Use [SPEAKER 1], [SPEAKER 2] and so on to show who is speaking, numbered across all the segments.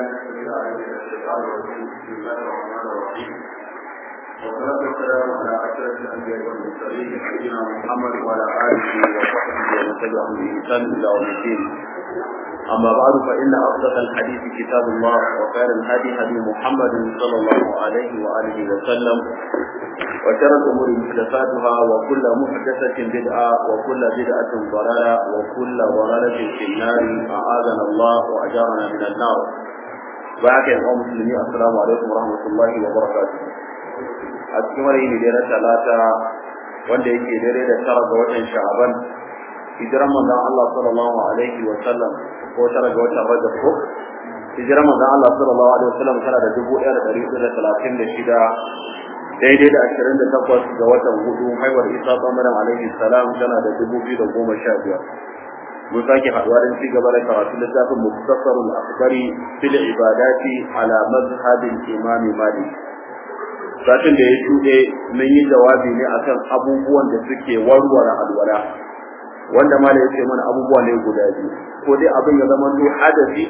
[SPEAKER 1] الشيطان الرجيم بسم الله الرحمن الرحيم والصلاة والسلام على أشرف الأنبياء والمرسلين سيدنا محمد وعلى آله وصحبه ومن تبعهم بإحسان إلى يوم الدين أما بعد فإن أصدق الحديث كتاب الله وخير الهدي هدي محمد صلى الله عليه وآله وسلم وشر الأمور محدثاتها وكل محدثة بدعة وكل بدعة ضلالة وكل ضلالة في النار أعاذنا الله وأجارنا من النار bayan yan uwan musulmi assalamu alaikum warahmatullahi wabarakatuh a cikin wani ne na talata wanda yake dare da tara ga watan sha'aban hijiran manzon Allah sallallahu alaihi wa sallam ko tara ga watan rajab ko hijiran manzon Allah sallallahu alaihi wa sallam tana da dubu ɗaya da ɗari hudu da talatin da shida daidai da ashirin da takwas ga watan hudu haihuwar isa tsamarin alaihi salam tana da dubu biyu da goma sha biyar mun sake haɗuwa don ci gaba da karatu littafin muktasarul akhbari fil ibadati ala mazhabin imami malik satin da ya shuɗe mun yi jawabi ne akan abubuwan da suke warware alwala wanda mala ya ce mana abubuwa ne guda biyu ko dai abin ya zama to hadasi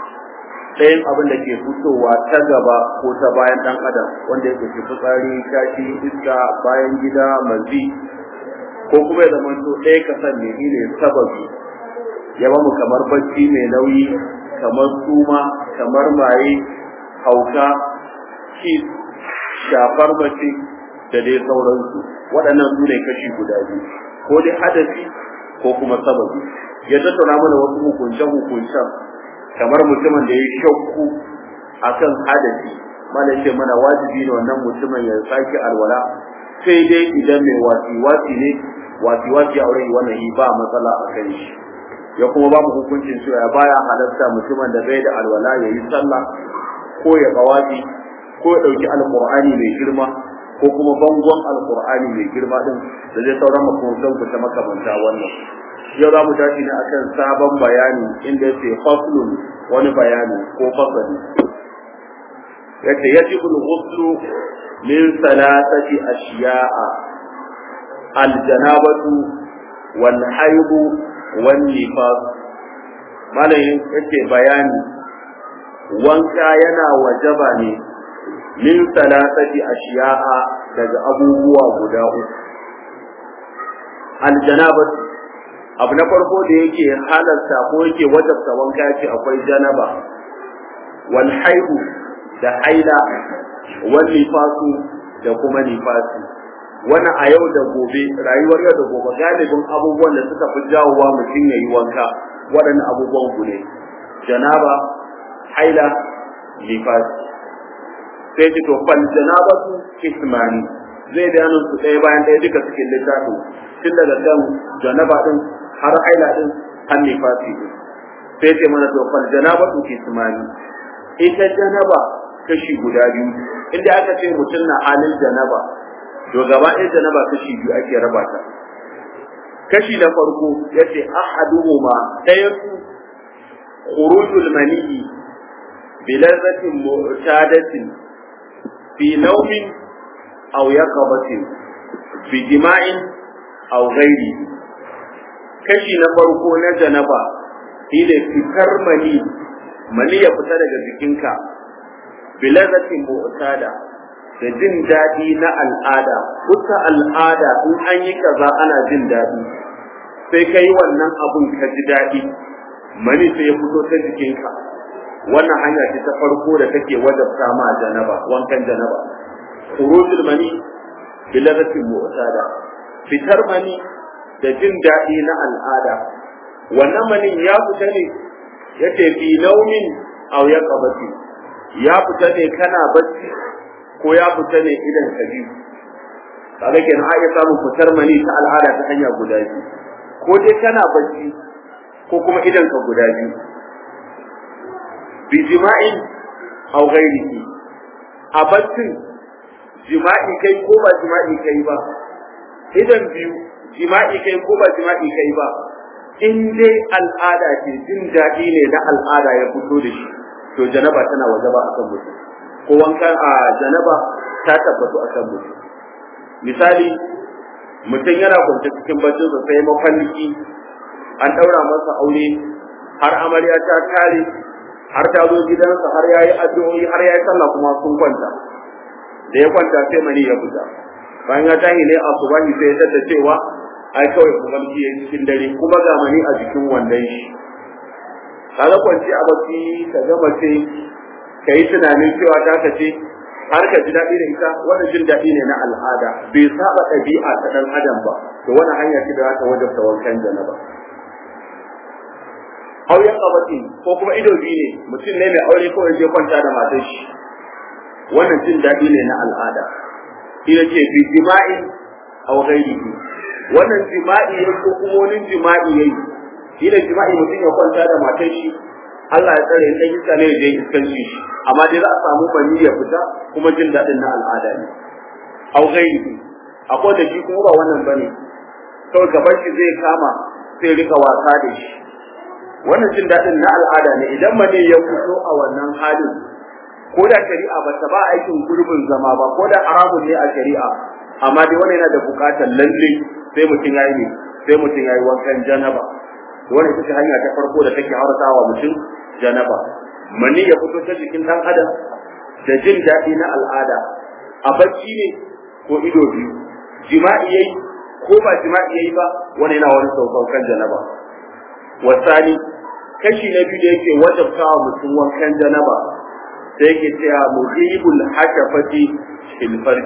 [SPEAKER 1] ɗayan abin da ke fitowa ta gaba ko ta bayan ɗan adam wanda ya ke fitsari kashi iska bayan gida mazi ko kuma ya zama to ɗaya kasan ne ne sababi ya mu kamar bacci mai nauyi kamar suma kamar maye hauka kis shafar mace da dai sauransu waɗannan su ne kashi guda biyu ko dai hadasi ko kuma sababi ya tattauna mana wasu hukuncen hukuncen kamar mutumin da ya shakku akan hadasi mana ce mana wajibi ne wannan mutumin ya sake alwala sai dai idan mai wasi wasi ne wasi wasi a wurin wannan ba matsala a kan shi ya kuma ba mu hukuncin cewa baya halarta mutumin da bai da alwala ya yi sallah ko ya kawafi ko ya ɗauki alƙur'ani mai girma ko kuma bangon alƙur'ani mai girma din da zai sauran makamantan ku ta makamanta wannan yau za mu tashi ne akan sabon bayani inda ya ce faslun wani bayani ko fasali yace yajibu al-ghuslu min salatati ashiya'a al-janabatu wal haidu wannifas malayin yake bayani wanka yana wajaba ne min salasati ashiya'a daga abubuwa guda uku aljanabat abu na farko da yake halarta ko yake wajabta wanka ce akwai janaba wal haihu da haila wal nifasu da kuma nifasi wannan a yau da gobe rayuwar yau da gobe galibin abubuwan da suka fi jawowa mutum ya yi wanka waɗannan abubuwan ku ne janaba haila nifas sai ce to fal janabatu ismani zai bayanin su ɗaya bayan ɗaya duka cikin littafin tun daga kan janaba din har haila din har nifasi din sai ce mana to fal janabatu ismani ita janaba kashi guda biyu inda aka ce mutum na halin janaba to gaba ɗaya janaba kashi biyu ake raba ta kashi na farko yace ahaduhuma ɗaya su khurujul maniyi bi lazzatin mu'tadatin fi nawmin aw yaqabatin fi jima'in aw ghairi kashi na farko na janaba shine fitar mani mani ya fita daga jikinka bi lazzatin mu'tada da jin daɗi na al'ada kusa al'ada in an yi kaza ana jin daɗi sai ka yi wannan abun ka ji daɗi mani sai ya fito ta jikinka wannan hanya ce ta farko da take wajabta ma janaba wankan janaba khurujul mani biladatin mu'tada fitar mani da jin daɗi na al'ada wannan manin ya fita ne yace fi naumin aw yaqabati ya fita ne kana bacci ko ya fita ne idan ka biyu kaga kenan a iya samun fitar mani ta al'ada ta hanya guda biyu ko dai kana bacci ko kuma idan ka guda biyu bi jima'in aw ghairihi a baccin jima'i kai ko ba jima'i kai ba idan biyu jima'i kai ko ba jima'i kai ba in dai al'ada ce jin daɗi ne na al'ada ya fito da shi to janaba tana wajaba akan mutum ko wankan a janaba ta tabbatu a kan mutum misali mutum yana kwance cikin baccin sa sai mafalliki an daura masa aure har amarya ta tare har ta zo gidansa har yayi addu'o'i har yayi sallah kuma sun kwanta da ya kwanta sai mani ya fita bayan ya tashi ne a subahi sai ya tada cewa ai kawai kumalci ya cikin dare kuma ga mani a jikin wandon shi kaga kwanci a baki ka ga mace ka yi tunanin cewa ta ka ce har ka ji daɗi da ita wannan jin daɗi ne na al'ada bai saba ɗabi'a ta ɗan adam ba to wannan hanya ce da za ta wajabta wankan janaba auren kabati ko kuma ido biyu ne mutum ne mai aure ko ya je kwanta da matar shi wannan jin daɗi ne na al'ada ina ce bi jima'i aw ghairihi wannan jima'i ne ko kuma wani jima'i yayi ina jima'i mutum ya kwanta da matar shi Allah ya tsare in iska ne ya je iskanci shi amma dai za a samu bani ya fita kuma jin daɗin na al'ada ne aw ghairihi akwai da shi kuma ba wannan bane kawai gaban shi zai kama sai rika wasa da shi wannan jin daɗin na al'ada ne idan mane ya fito a wannan halin ko da shari'a ba ta ba aikin gurbin zama ba ko da haramun ne a shari'a amma dai wannan yana da buƙatar lalle sai mutum yayi ne sai mutum yayi wankan janaba wannan ita ce hanya ta farko da take hauratawa mutum janaba mani ya fito ta jikin dan adam da jin daɗi na al'ada a bacci ne ko ido biyu jima'i yayi ko ba jima'i yayi ba wannan yana wani saukan janaba wasani kashi na biyu da yake wajabta wa mutum wankan janaba sai yake cewa muhibul hashafati fil farj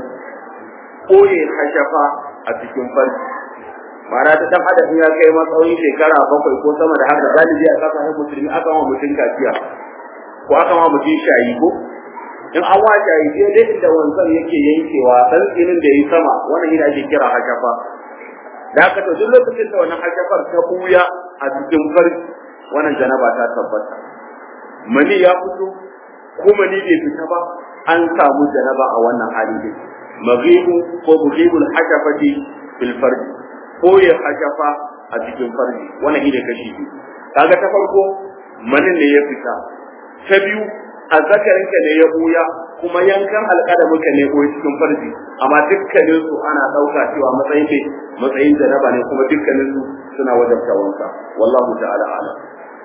[SPEAKER 1] koye hashafa a cikin farji ma'ana ta dan adam ya kai matsayin shekara bakwai ko sama da haka galibi a kasashen musulmi aka wa mutum kaciya ko aka wa mutum shayi ko in an wa shayi sai dai inda wanzan yake yankewa dan tsinin da yi sama wannan yana ake kira hashafa da haka to duk lokacin da wannan hashafar ta buya a cikin farji wannan janaba ta tabbata mani ya fito ko mani bai fita ba an samu janaba a wannan hali ne maghibu ko mughibul hashafati fil farji ko ya hashafa a cikin farji wannan ide kashi biyu kaga ta farko manin ne ya fita ta biyu azzakarinka ne ya buya kuma yankan alƙadaminka ne ko cikin farji amma dukkanin su ana ɗauka cewa matsayin ne matsayin janaba ne kuma dukkanin su suna wajabta wanka wallahu ta'ala alam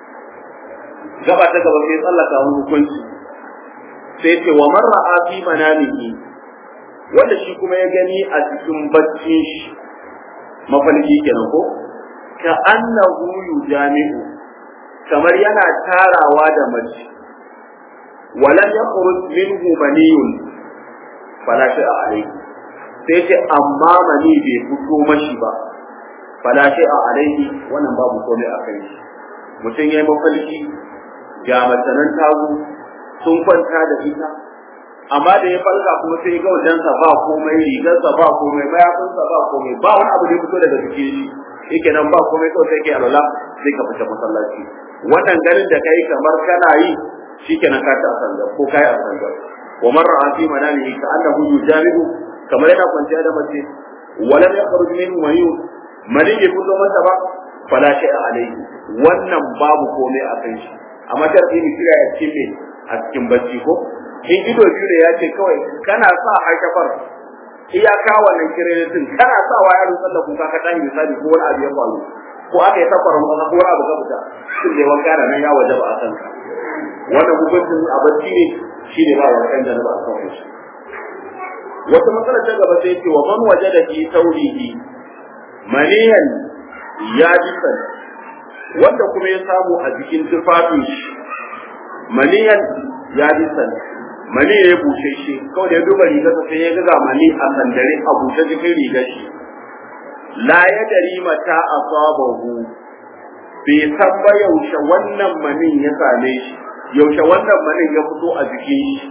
[SPEAKER 1] gaba ta gaba sai tsallaka wani hukunci sai ce wa man ra'a fi manamihi wanda shi kuma ya gani a cikin baccin shi mafalki kenan ko ka annahu yujami'u kamar yana tarawa da mace walam yakhruj minhu maniyun fala shay'a alayhi sai ce amma mani bai fito mashi ba fala shay'a alayhi wannan babu komai a kai shi mutum yayi mafalki ga masanan tagu sun kwanta da ita amma da ya falka kuma sai ga wajensa ba komai rigarsa ba komai mayafinsa ba komai ba wani abu da ya fito daga cikin shi yake nan ba komai kawai sai ke alwala sai ka fita masallaci wannan ganin da kai kamar kana yi shikenan ka ta sanda ko kai a sanda wa man ra'a fi manamihi ka annahu yujaribu kamar yana kwanciya da mace wala yakhruj minhu mayu mali bai fito masa ba fala shay'a alayhi wannan babu komai a kan shi amma sharadi ne kira ya ce a cikin bacci ko in ido biyu da ya ce kawai kana sa haikafar iyaka wannan kirenitin kana sa wa yaron sallah kuka ka tashi misali ko wani abu ya faru ko aka yi safar maka ko wani abu ka fita shin da wanka da nan ya waje ba a san ka wannan hukuncin a bacci ne shine ba wankan da ba a san shi wata matsala ta gaba sai ce wa man wajada fi tawrihi maniyan ya jisan wanda kuma ya samu a jikin tufafin shi maniyan ya jisan mani ya bushe shi kawai da ya duba rigarsa sai ya ga mani a sandare a bushe cikin rigar shi la ya dari mata asabahu bai san ba yaushe wannan manin ya same shi yaushe wannan manin ya fito a jikin shi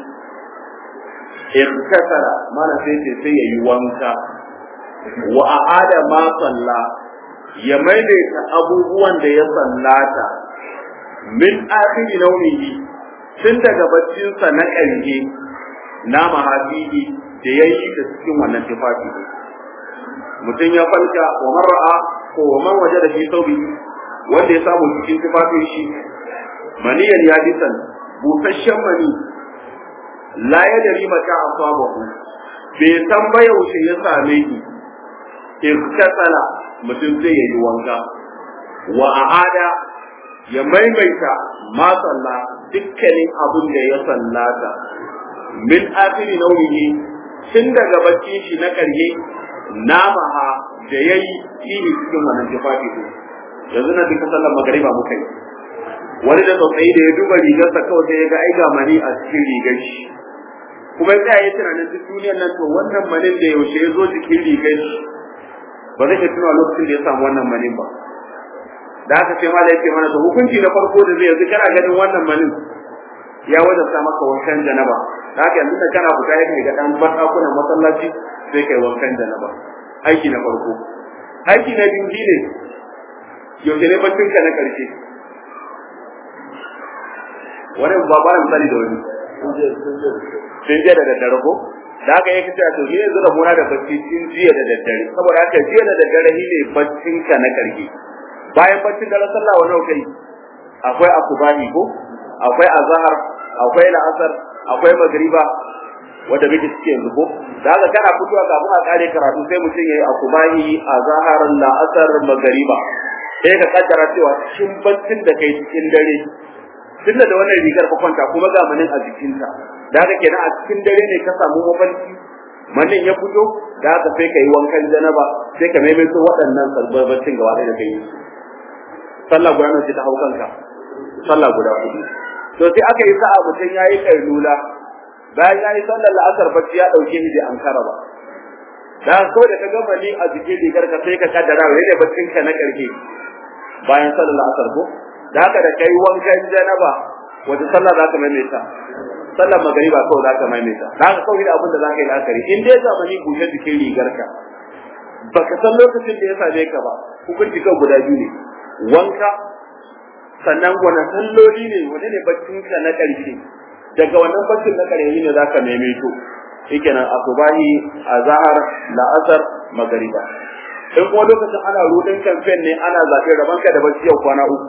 [SPEAKER 1] irkasara mana sai ce sai ya yi wanka wa a'ada ma salla ya maimaita abubuwan da ya sallata min akhiri naunihi tun daga baccinsa na ƙarshe na mahafihi da ya yi da cikin wannan tufafi mutum ya falka wa mar'a ko wa man waje da shi saubi wanda ya samu cikin tufafin shi maniyan ya jisan busasshen mani la ya dari mata asabahu bai san ba yaushe ya same ki irtasala mutum zai yi wanka wa a'ada ya maimaita ma sallah dukkanin abin da ya sallata min akhiri nauyihi tun daga baccin shi na karye namaha da yayi fihi cikin wannan tufafi din yanzu na duka sallar magariba muka yi wani da tsautsayi da ya duba rigarsa kawai sai ya ga ai ga mani a cikin rigar shi kuma ya yi tunanin duk duniyar nan to wannan manin da yaushe ya zo jikin rigar shi ba zai iya tuna lokacin da ya samu wannan manin ba da haka sai mala yake mana to hukunci na farko da zai yanzu kana ganin wannan manin ya wajabta maka wankan janaba da haka yanzu da kana fita ya kai ga dan batakunan masallaci sai kai wankan janaba aiki na farko aiki na biyu ne yaushe ne baccin ka na karshe wani ba ba misali da wani sun je da daddare ko da haka yake cewa to ni yanzu da muna da bacci tun jiya da daddare saboda haka jiya da daddare shi ne baccin ka na karshe bayan baccin da sallah wa nawa kai akwai asubahi ko akwai azhar akwai la'asar akwai magriba wanda muke ciki yanzu ko da haka kana fitowa kafin a kare karatu sai mutum yayi asubahi azhar la'asar magriba sai ka kaddara cewa cikin baccin da kai cikin dare tunda da wannan rigar ka kwanta kuma ga manin a jikinta da haka kenan a cikin dare ne ka samu mafarki manin ya fito da haka sai ka yi wankan janaba sai ka maimaito waɗannan salbabbacin gaba ɗaya da kai sallah guda nawa ce ta hau kanka sallah guda hudu to sai aka yi sa'a mutum ya yi kailula bayan ya yi sallar la'asar bacci ya ɗauke ni da ankara ba da ko da ka gama ni a jikin rigar ka sai ka kaddara wai ne baccin ka na ƙarshe bayan sallar la'asar ko da haka da kai wankan janaba wata sallah za ka maimaita sallar magariba kawai za ka maimaita da haka kawai da abin da za ka yi la'akari in dai zamani bushe jikin rigarka baka san lokacin da ya same ka ba hukunci kan guda biyu ne wanka sannan wani salloli ne wani ne baccin ka na ƙarshe daga wannan baccin na ƙarshe ne za ka maimaito shikenan asubahi azhar la'asar magariba in kuma lokacin ana rudin kamfen ne ana zaɓe rabanka da bacci yau kwana uku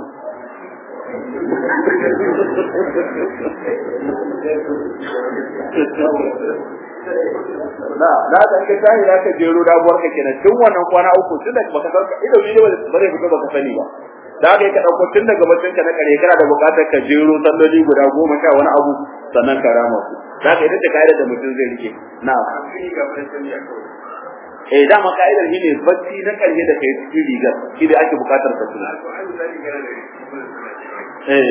[SPEAKER 1] na na da ka tayi da ka jero dabuwar ka kenan tun wannan kwana uku tun da baka san ido ne ba zai fito baka sani ba da haka ka dauko tun daga bacin ka na kare kana da bukatar ka jero salloli guda goma sha wani abu sannan ka rama su da haka ita ce kaidar da mutum zai rike na eh dama kaidar shine bacci na karshe da kai cikin rigar shi da ake bukatar ka tuna eh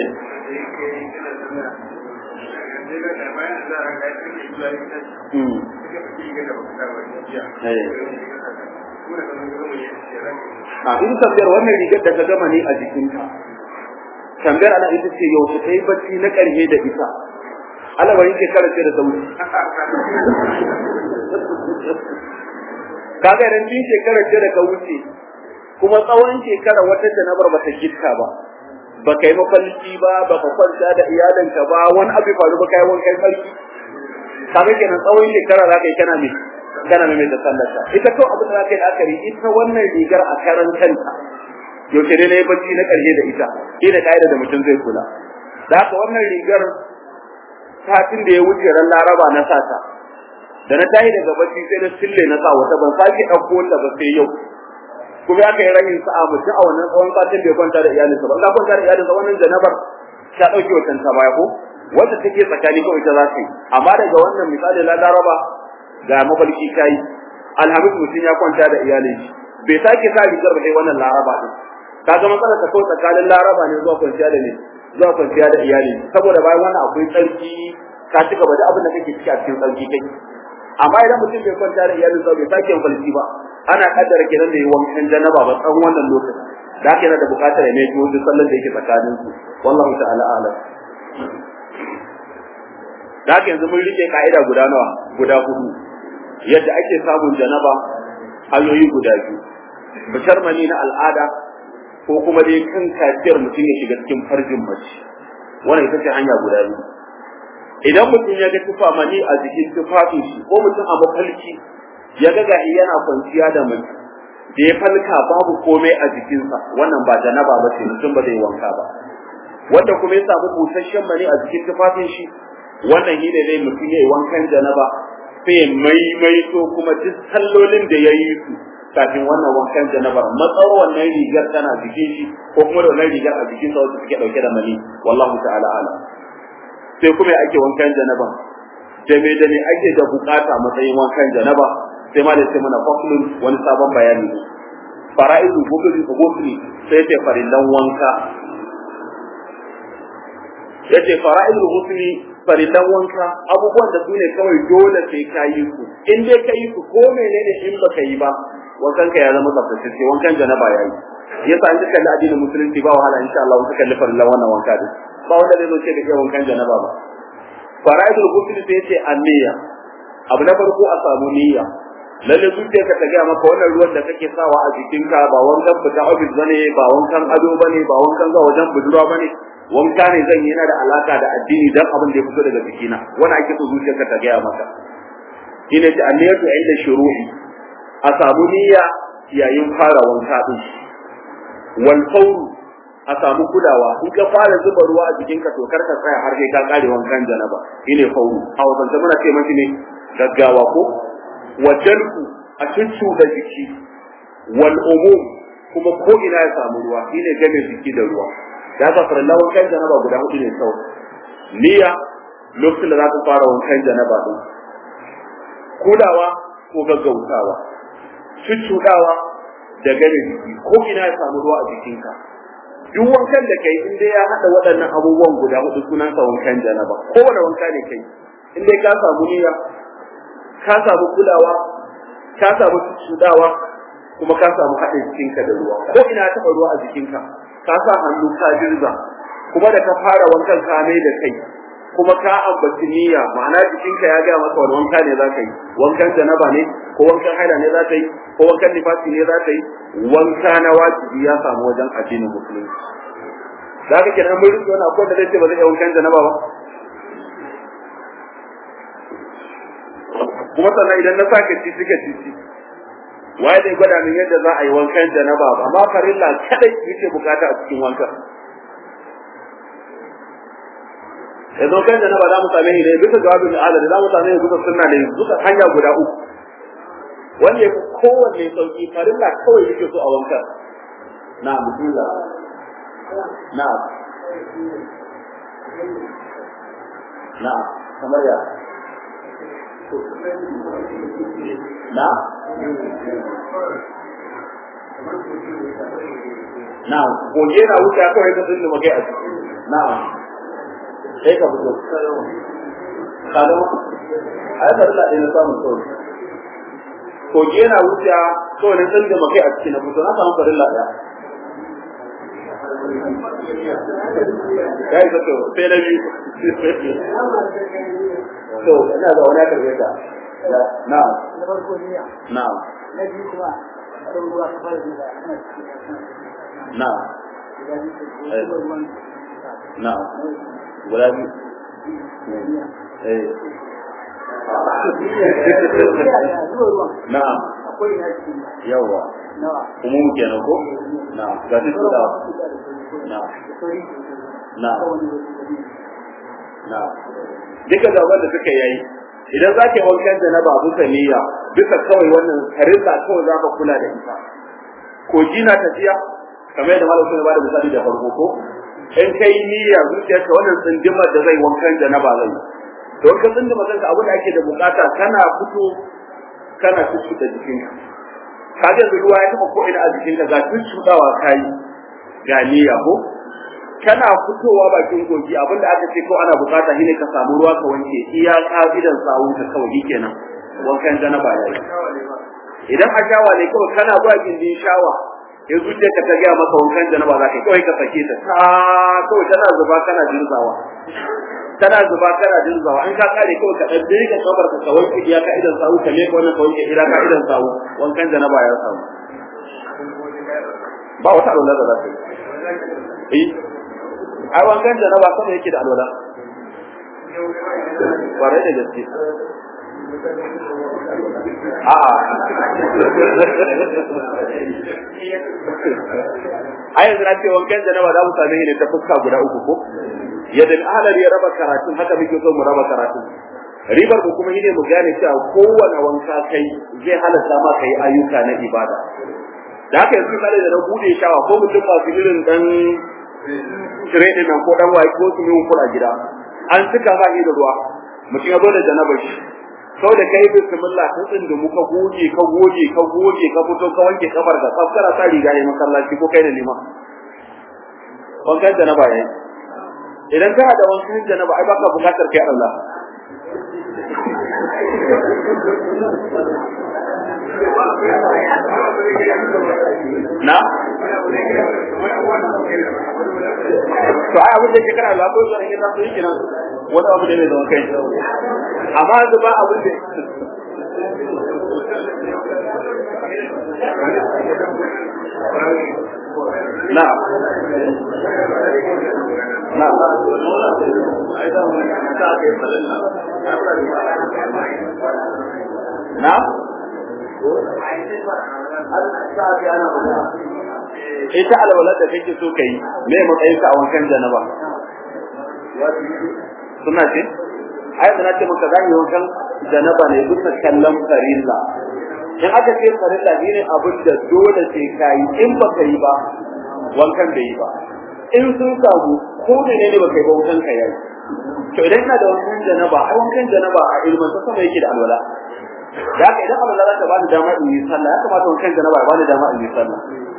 [SPEAKER 1] a in tambayar wannan rigar da ka gama ne a jikinka tambayar ana ita ce yau ta yi bacci na ƙarshe da ita alabarin shekara ce da sauri kaga idan tun shekarar ce da ka wuce kuma tsawon shekara wata janabar ba ta gitta ba ba ka yi mafalki ba ba ka kwanta da iyalinka ba wani abu faru ba ka yi wankan sarki kaga kenan tsawon shekara za ka yi kana mai kana mai da sallarta ita kawai abin da za ka yi la'akari ita wannan rigar a karan kanta yaushe ne na yi bacci na ƙarshe da ita shi da ƙa'ida da mutum zai kula da haka wannan rigar satin da ya wuce ran laraba na sata da na tayi daga bacci sai na sille na sa wata ban sake ɗauko ta ba sai yau kuma aka yi rahin sa'a mutum a wannan tsawon satin da ya kwanta da iyalinsa ba Allah kwanta da iyalinsa wannan janabar ta ɗauke watan ta baya ko wanda take tsakani kawai ita za ta yi amma daga wannan misali na laraba ga mafarki kai alhamis mutum ya kwanta da iyalin shi bai sake sa rigar ba sai wannan laraba din kaga matsalar ta kawai tsakanin laraba ne zuwa kwanciya da ne zuwa kwanciya da iyali saboda bayan wannan akwai tsarki ka ci gaba da abin da kake ciki a cikin tsarki kai amma idan mutum bai kwanta da iyalin sa bai sake falki ba ana kaddara kenan da yi wankan janaba ba tsawon wannan lokacin da haka yana da buƙatar ya mai duk sallar da yake tsakanin su wallahu ta'ala a'lam da haka yanzu mun rike ka'ida guda nawa guda hudu yadda ake samun janaba hanyoyi guda biyu fitar mani na al'ada ko kuma dai kan kafiyar mutum ya shiga cikin farjin mace wannan ita ce hanya guda biyu idan mutum ya ga tufa mani a jikin tufafin shi ko mutum a mafalki ya ga gahi yana kwanciya da mace da ya falka babu komai a jikinsa wannan ba janaba ba ce mutum ba zai wanka ba wanda kuma ya samu busasshen mani a jikin tufafin shi wannan shi ne zai mutum ya yi wankan janaba sai ya maimaito kuma duk sallolin da ya yi su kafin wannan wankan janabar matsawar wannan rigar tana jikin shi ko kuma da wannan rigar a jikin sa wacce suke dauke da mani wallahu ta'ala ala sai kuma ake wankan janaba da me da me ake da bukata matsayin wankan janaba sai ma da sai mana faslun wani sabon bayani fara'idu gusuli gusuli sai ce farillan wanka yace fara'idul husni farillan wanka abubuwan da su ne kawai dole sai ka yi su in dai ka yi su ko menene in baka yi ba wankan ka ya zama tsaftace wankan janaba yayi yasa an kalli addinin musulunci ba wahala insha Allah wasu kalli farillan wannan wanka din ba wanda zai zo ce da wankan janaba ba fara'idul husni sai yace anniya abu na farko a samu niyya lalle zuciyarka ta gaya maka wannan ruwan da kake sawa a jikinka ba wankan fita ofis bane ba wankan ado bane ba wankan zuwa wajen budurwa bane wanka ne zan yi yana da alaka da addini dan abin da ya fito daga jikina wani ake so zuciyarka ta gaya maka ina ta anniyatu inda shuru'i a samu niyya yayin fara wanka din wal fawru a samu kulawa in ka fara zuba ruwa a jikinka to kar ka tsaya har sai ka kare wankan janaba shine fawru a wajen muna ce mashi ne gaggawa ko wajalku a cuccu da jiki wal umum kuma ko ina ya samu ruwa shine game jiki da ruwa da haka farallan wankan janaba guda hudu ne kawai niyya lokacin da za ka fara wankan janaba din kulawa ko gaggautawa cuccuɗawa da game jiki ko ina ya samu ruwa a jikinka duk wankan da kai in dai ya haɗa waɗannan abubuwan guda hudu sunansa wankan janaba kowane wanka ne kai in dai ka samu niyya ka samu kulawa ka samu cudawa kuma ka samu haɗin jikinka da ruwa ko ina taɓa ruwa a jikinka ka sa hannu ka jirza kuma da ka fara wankan ka mai da kai kuma ka ambaci niyya ma'ana jikinka ya gaya maka wani wanka ne za ka yi wankan janaba ne ko wankan haila ne za ka yi ko wankan nifasi ne za ka yi wanka na wajibi ya samu wajen addinin musulunci za ka kenan mun rike wani akwai da zai ce ba zai yi wankan janaba ba kuma sannan idan na saka titi ka titi waye zai gwada min yadda za a yi wankan janaba ba amma farilla kadai yake bukata a cikin wankan yanzu wankan janaba za mu same shi ne bisa jawabin adali za mu same shi bisa sunna ne bisa hanya guda uku wanda ya fi kowanne sauki farilla kawai yake so a wankan na bismillah na na kamar ya na na goge na wuce kawai ka tsinda magai a ciki na sai ka fito kada ma a yi farilla ɗaya na samun kawai goge na wuce kawai na tsinda magai a ciki na fito na samu farilla ɗaya ya yi zato sai na biyu to ina da wani karbe ta na
[SPEAKER 2] na farko niyya
[SPEAKER 1] na
[SPEAKER 2] na biyu kuma ɗan ruwa ka fara zuwa ana
[SPEAKER 1] na
[SPEAKER 2] guda biyu ko zuwa ruwan
[SPEAKER 1] na guda biyu eh
[SPEAKER 2] zuwa ruwan
[SPEAKER 1] na
[SPEAKER 2] akwai na cikin
[SPEAKER 1] yawa
[SPEAKER 2] nawa
[SPEAKER 1] kuma mu kenan ko na ga shi da na na na duka da wanda suka yayi idan za ka yi wankan da na ba bisa niyya bisa kawai wannan harilla kawai za ka kula da ita ko na tafiya kamar yadda malam sun ba da misali da farko ko in kai niyya zuciyarka wannan tsindimar da zai wankan da na ba zai to ka tsindima kanka abin da ake da bukata kana fito kana tutu da jikinka ka ga ruwa ya taba ko ina a jikinka ga tutudawa kai ga niyya ko kana fitowa bakin kogi abinda aka ce ko ana bukata shine ka samu ruwa ka wanke iya kafidan sawu ka kawai kenan wankan janaba yayi idan a shawa ne kawai kana zuwa gindin shawa ya zuciya ka ta gaya maka wankan janaba za ka yi kawai ka sake ta ta kawai tana zuba kana jirzawa tana zuba kana jirzawa an ka kare kawai ka ɗan ka kabar ka kawai ka iya ka'idan sawu ka leka wannan kawai ka ira ka'idan sawu wankan janaba ya samu ba wata alwala da za ta yi ai wankan da na ba sama yake da alwala kwarai da gaske a'a ai yanzu na ce wankan da na ba za mu same ne ta fuska guda uku ko yadda ahalar ya raba karatun haka muke so mu raba karatun ribar mu kuma shine mu gane cewa kowane wanka kai zai halatta ma kai ayyuka na ibada da haka yanzu kale da na bude shawa ko mutum ba su irin dan tire din nan ko dan waye ko su yi kula gida an cika ba da ruwa mutum ya zo da janabar shi sau da kai bismillah ta tsindumu ka goge ka goge ka goge ka fito ka wanke kafar ka tsaf kana sa riga ne masallaci ko kai da lima wankan janaba yayi idan kana da wankan janaba ai baka bukatar kai Allah na to ai abin da yake kana da ko zan yi taso yake nan wani abu da ne da kai amma yanzu ba abin da na na na ita alwalar da kake so kai me matsayin ka a wankan janaba suna ce ai da nace maka zan yi wankan janaba ne bisa kallon farilla in aka ce farilla ne abin da dole sai kai in ba kai ba wankan bai yi ba in sun samu ko ne ne ba kai ba wankan ka yayi to idan ina da wankan janaba ai wankan janaba a ilmin sa sama yake da alwala da haka idan alwala za ta bani dama in yi sallah ya kamata wankan janaba ya bani dama in yi sallah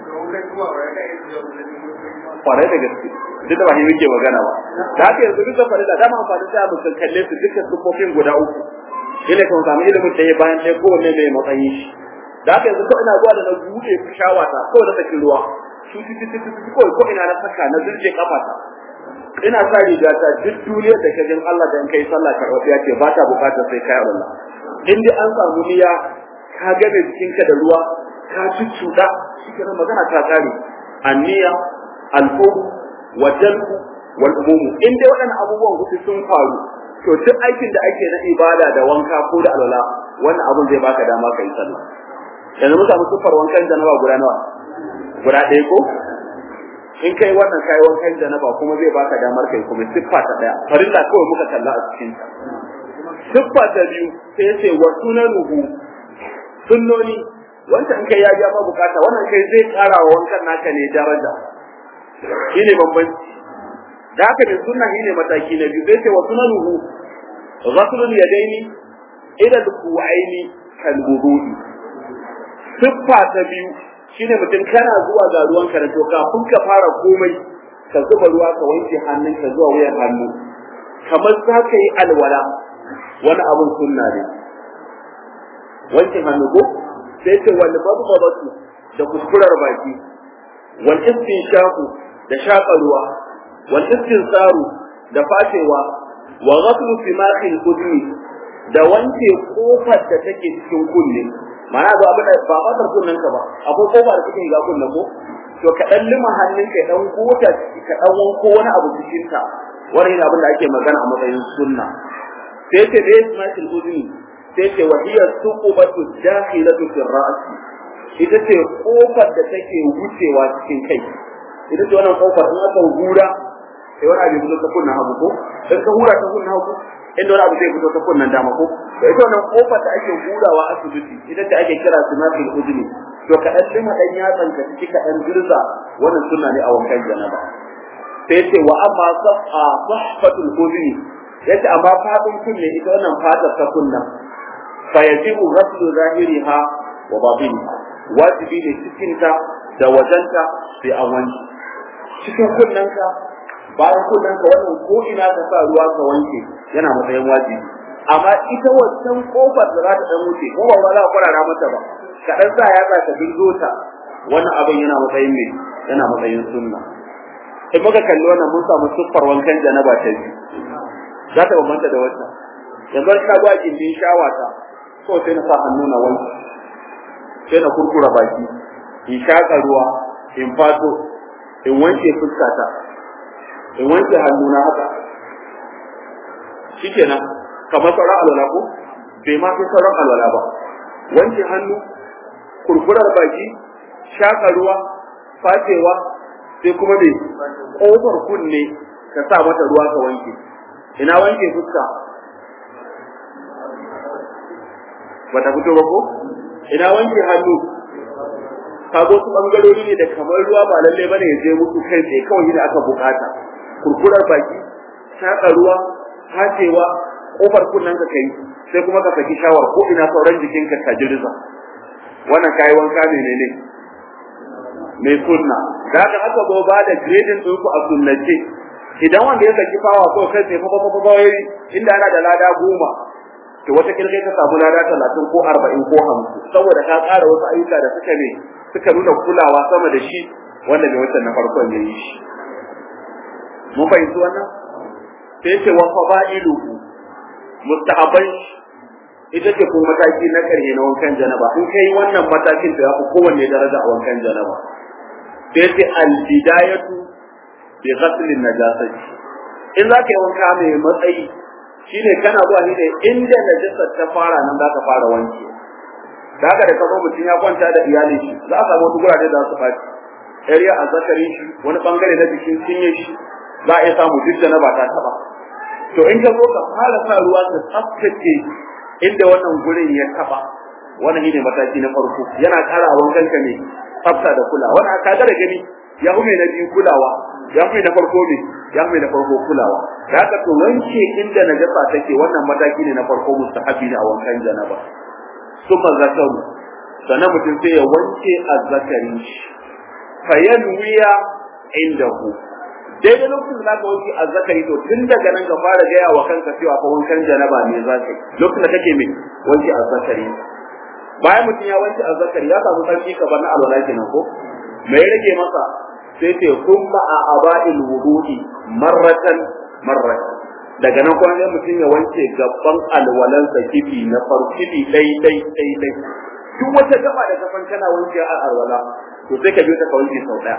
[SPEAKER 1] kwarai da gaske duk da ba shi muke magana ba da haka yanzu duk da farilla dama amfani da mu kalle su duka sufofin guda uku shine kan samu ilimin da ya bayan ɗaya kowanne mai matsayin shi da haka yanzu ko ina zuwa da na buɗe shawata ko da sakin ruwa su su su su ko ko ina na saka na zurje kafata ina sa riga ta duk duniyar da kajin Allah da in kai sallah karɓa ya ce ba ta bukatar sai kai Allah in dai an samu niyya ka game jikinka da ruwa ka cuccuɗa shi kenan magana ta kare anniya alfum wa jalbu wal umumu in dai waɗannan abubuwan hudu sun faru to duk aikin da ake na ibada da wanka ko da alwala wannan abun zai baka dama kai sallah yanzu mun samu sufar wankan janaba guda nawa guda ɗaya ko in kai wannan kai wankan janaba kuma zai baka damar kai kuma siffa ta ɗaya farilla kawai muka kalla a cikin ta siffa ta biyu sai ya ce wa sunanuhu sunnoni wancan in kai ya ja ma bukata wannan kai zai ƙara wa wankan naka ne daraja shine bambanci da haka ne sunna shine mataki na biyu zai ce wa sunanuhu ghaslul yadaini ila al-ku'aini kal wudu'i siffa ta biyu shine mutum kana zuwa ga ruwan ka to kafin ka fara komai ka zuba ruwa ka wanke hannunka zuwa wuyan hannu kamar za ka yi alwala wani abun sunna ne wanke hannu ko sai ce wal babatu da kuskurar baki wal istinshaku da shaƙa ruwa wal istinsaru da fashewa wa ghaslu simakhil udni da wanke kofar da take cikin kunne mana ba abin da ba fatar kunnen ka ba akwai kofa da take ga kunnen ko to ka dan lima hannun ka dan gota ka dan wanko wani abu cikin ta wannan abin da ake magana a matsayin sunna sai ce da simakhil udni sai ce wa hiya suqubatu dakhilatu fi ra's ita ce kofar da take wucewa cikin kai ita ce wannan kofar in aka hura sai wani abu fito ta kunnan hagu ko in ka hura ta kunnan hagu inda wani abu zai fito ta kunnan dama ko to ita wannan kofar da ake hurawa asibiti ita ce ake kira sunatul udni to ka dan lima dan yatsan ka ciki ka dan girza wannan sunna ne a wankan janaba sai ce wa amma safa sahfatul udni yace amma fadin kunne ita wannan fatar ta kunnan fa yajibu ghaslu zahiriha wa batiniha wajibi ne cikinta da wajenta sai an wanke cikin kunnanka bayan kunnanka wannan ko ina ka sa ruwa ka wanke yana matsayin wajibi amma ita wancan kofar da za ta dan wuce ko ba za ka kwarara mata ba ka dan sa yatsa ka dingo ta wannan abin yana matsayin me yana matsayin sunna in muka kalli wannan mun samu siffar wankan janaba ta biyu za ta bambanta da wata yanzu ka ga gindin shawata ko sai na sa hannu na wanke sai na kurkura baki in shaka ruwa in fato in wanke fuskata in wanke hannuna haka shikenan kamar sauran alwala ko bai ma fi sauran alwala ba wanke hannu kurkurar baki shaka ruwa fatewa sai kuma me kofar kunne ka sa mata ruwa ka wanke ina wanke fuska bata fito ba ko ina wanke hannu kago su bangarori ne da kamar ruwa ba lalle bane ya je musu kai tsaye kawai da aka bukata kurkurar baki shaka ruwa hacewa kofar kunnen ka kai sai kuma ka saki shawar ko ina sauran jikinka ka jirza wannan kayi wanka ne ne mai sunna da haka aka zo ba da grading din ku a sunnace idan wanda ya saki fawa ko kai sai fa fa fa inda ana da lada goma to wata kirkai ka samu lada talatin ko arba'in ko hamsin saboda ka ƙara wasu ayyuka da suka ne suka nuna kulawa sama da shi wanda bai wancan na farkon ya yi shi mun fahimci wannan sai ce wa fada'iluhu mustahaban ita ce ko mataki na ƙarshe na wankan janaba in kai wannan matakin da ya fi kowanne daraja a wankan janaba sai ce al-bidayatu bi ghasl an-najasati in za ka yi wanka mai matsayi shine kana zuwa ne da inda najasar ta fara nan za ka fara wanke da haka da kazo mutum ya kwanta da iyalin shi za a samu wasu gurare da su faci area a zakarin shi wani bangare na jikin cinye shi za a iya samu duk da na ba ta taba to in ka zo ka fara sa ruwa ka tsaftace inda wannan gurin ya taba wannan shine mataki na farko yana ƙara wankan ka ne tsafta da kula wannan ka ga da gani ya hume na biyu kulawa ya hume na farko ne ya hume na farko kulawa da haka to wanke inda najasa take wannan mataki ne na farko mustahabi ne a wankan janaba summa zakaru sannan mutum sai ya wanke azzakarin shi fayanwiya indahu daidai lokacin da zaka wanke azzakari to tun daga nan ka fara gaya wa kanka cewa fa wankan janaba ne za ka lokacin da kake mai wanke azzakari bayan mutum ya wanke azzakari ya samu sarki ka bar na alwala kenan ko me ya rage masa sai ce kuma a aba'il wudu'i marratan marratan daga nan kuma sai mutum ya wanke gaban alwalansa kifi na farkibi dai dai dai dai duk wata gaba da kafan kana wanke a alwala to sai ka biyo ta ka wanke sau daya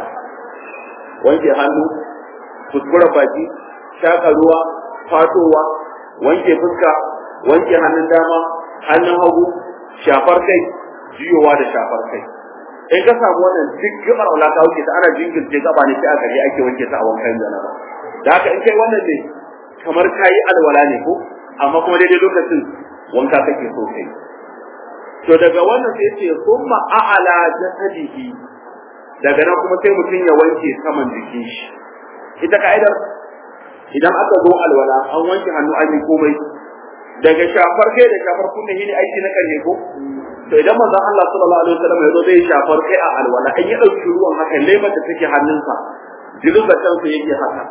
[SPEAKER 1] wanke hannu kuskura baki shaka ruwa fatowa wanke fuska wanke hannun dama hannun hagu shafar kai jiyowa da shafar kai in ka samu wannan duk gabar wala ka wuce ta ana jingirce gaba ne sai a gari ake wanke ta a wankan janaba da haka in kai wannan ne kamar kayi alwala ne ko amma kuma daidai lokacin wanka kake so kai to daga wannan sai ce summa a'ala jasadihi daga nan kuma sai mutum ya wanke saman jikin shi ita ka'idar idan aka zo alwala an wanke hannu an yi komai daga shafar kai da shafar kunne shi ne aiki na karshe ko to idan manzon Allah sallallahu alaihi wasallam ya zo zai shafar kai a alwala in ya dauki ruwan haka lemar da take hannunsa jiluga kansa yake haka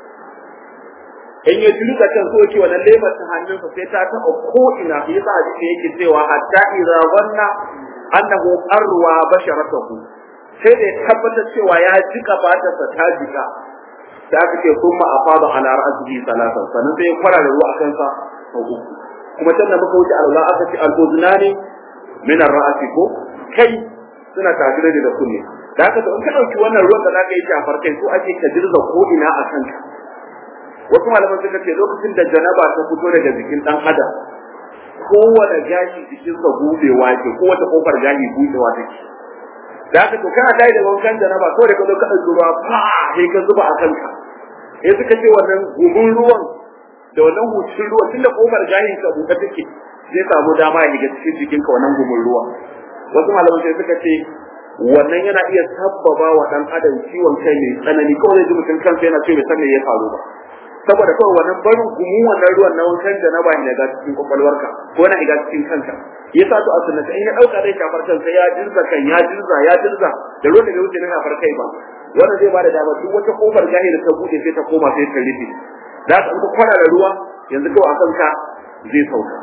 [SPEAKER 1] in ya jiluga kan so yake wannan lemar ta hannunsa sai ta taɓa ko ina sai yasa hadisi yake cewa hatta idza wanna annahu arwa basharatahu sai da ya tabbatar cewa ya jika fatarsa ta jika da aka ce sun ma afada ala ra'sihi salatan sannan sai ya fara da ruwa akan sa sau uku kuma sannan muka wuce Allah aka ce al-udnani min ar-ra'si ko kai suna tafire da kunne da haka to in ka dauki wannan ruwan da zaka yi shafar kai ko ake ka dirza ko ina a kanka wasu malaman suka ce lokacin da janaba ta fito daga jikin dan adam kowane gashi jikinsa budewa ke kowace kofar gashi budewa take da haka to kana tayi da wankan janaba ko da ka zo ka ɗauki ruwa fa sai ka zuba a kanka sai suka ce wannan gumin ruwan da wannan hucin ruwan tunda kofar gahin ka buɗe take zai samu dama ya shiga cikin jikinka wannan gumin ruwa wasu malaman sai suka ce wannan yana iya sabbaba wa dan adam ciwon kai mai tsanani kawai zai ji mutum kansa yana ce bai san me ya faru ba saboda kawai wannan barin gumin wannan ruwan na wankan da na ba ni daga cikin kwakwalwarka ko na shiga cikin kanka yasa to a sunnata in ya dauka zai shafar kansa ya dirza kan ya dirza ya dirza da ruwan da bai wuce na shafar kai ba wannan zai bada dama duk wata kofar gahi da ta bude sai ta koma sai ta rufe za ka ka kwana da ruwa yanzu kawai a kanka zai sauka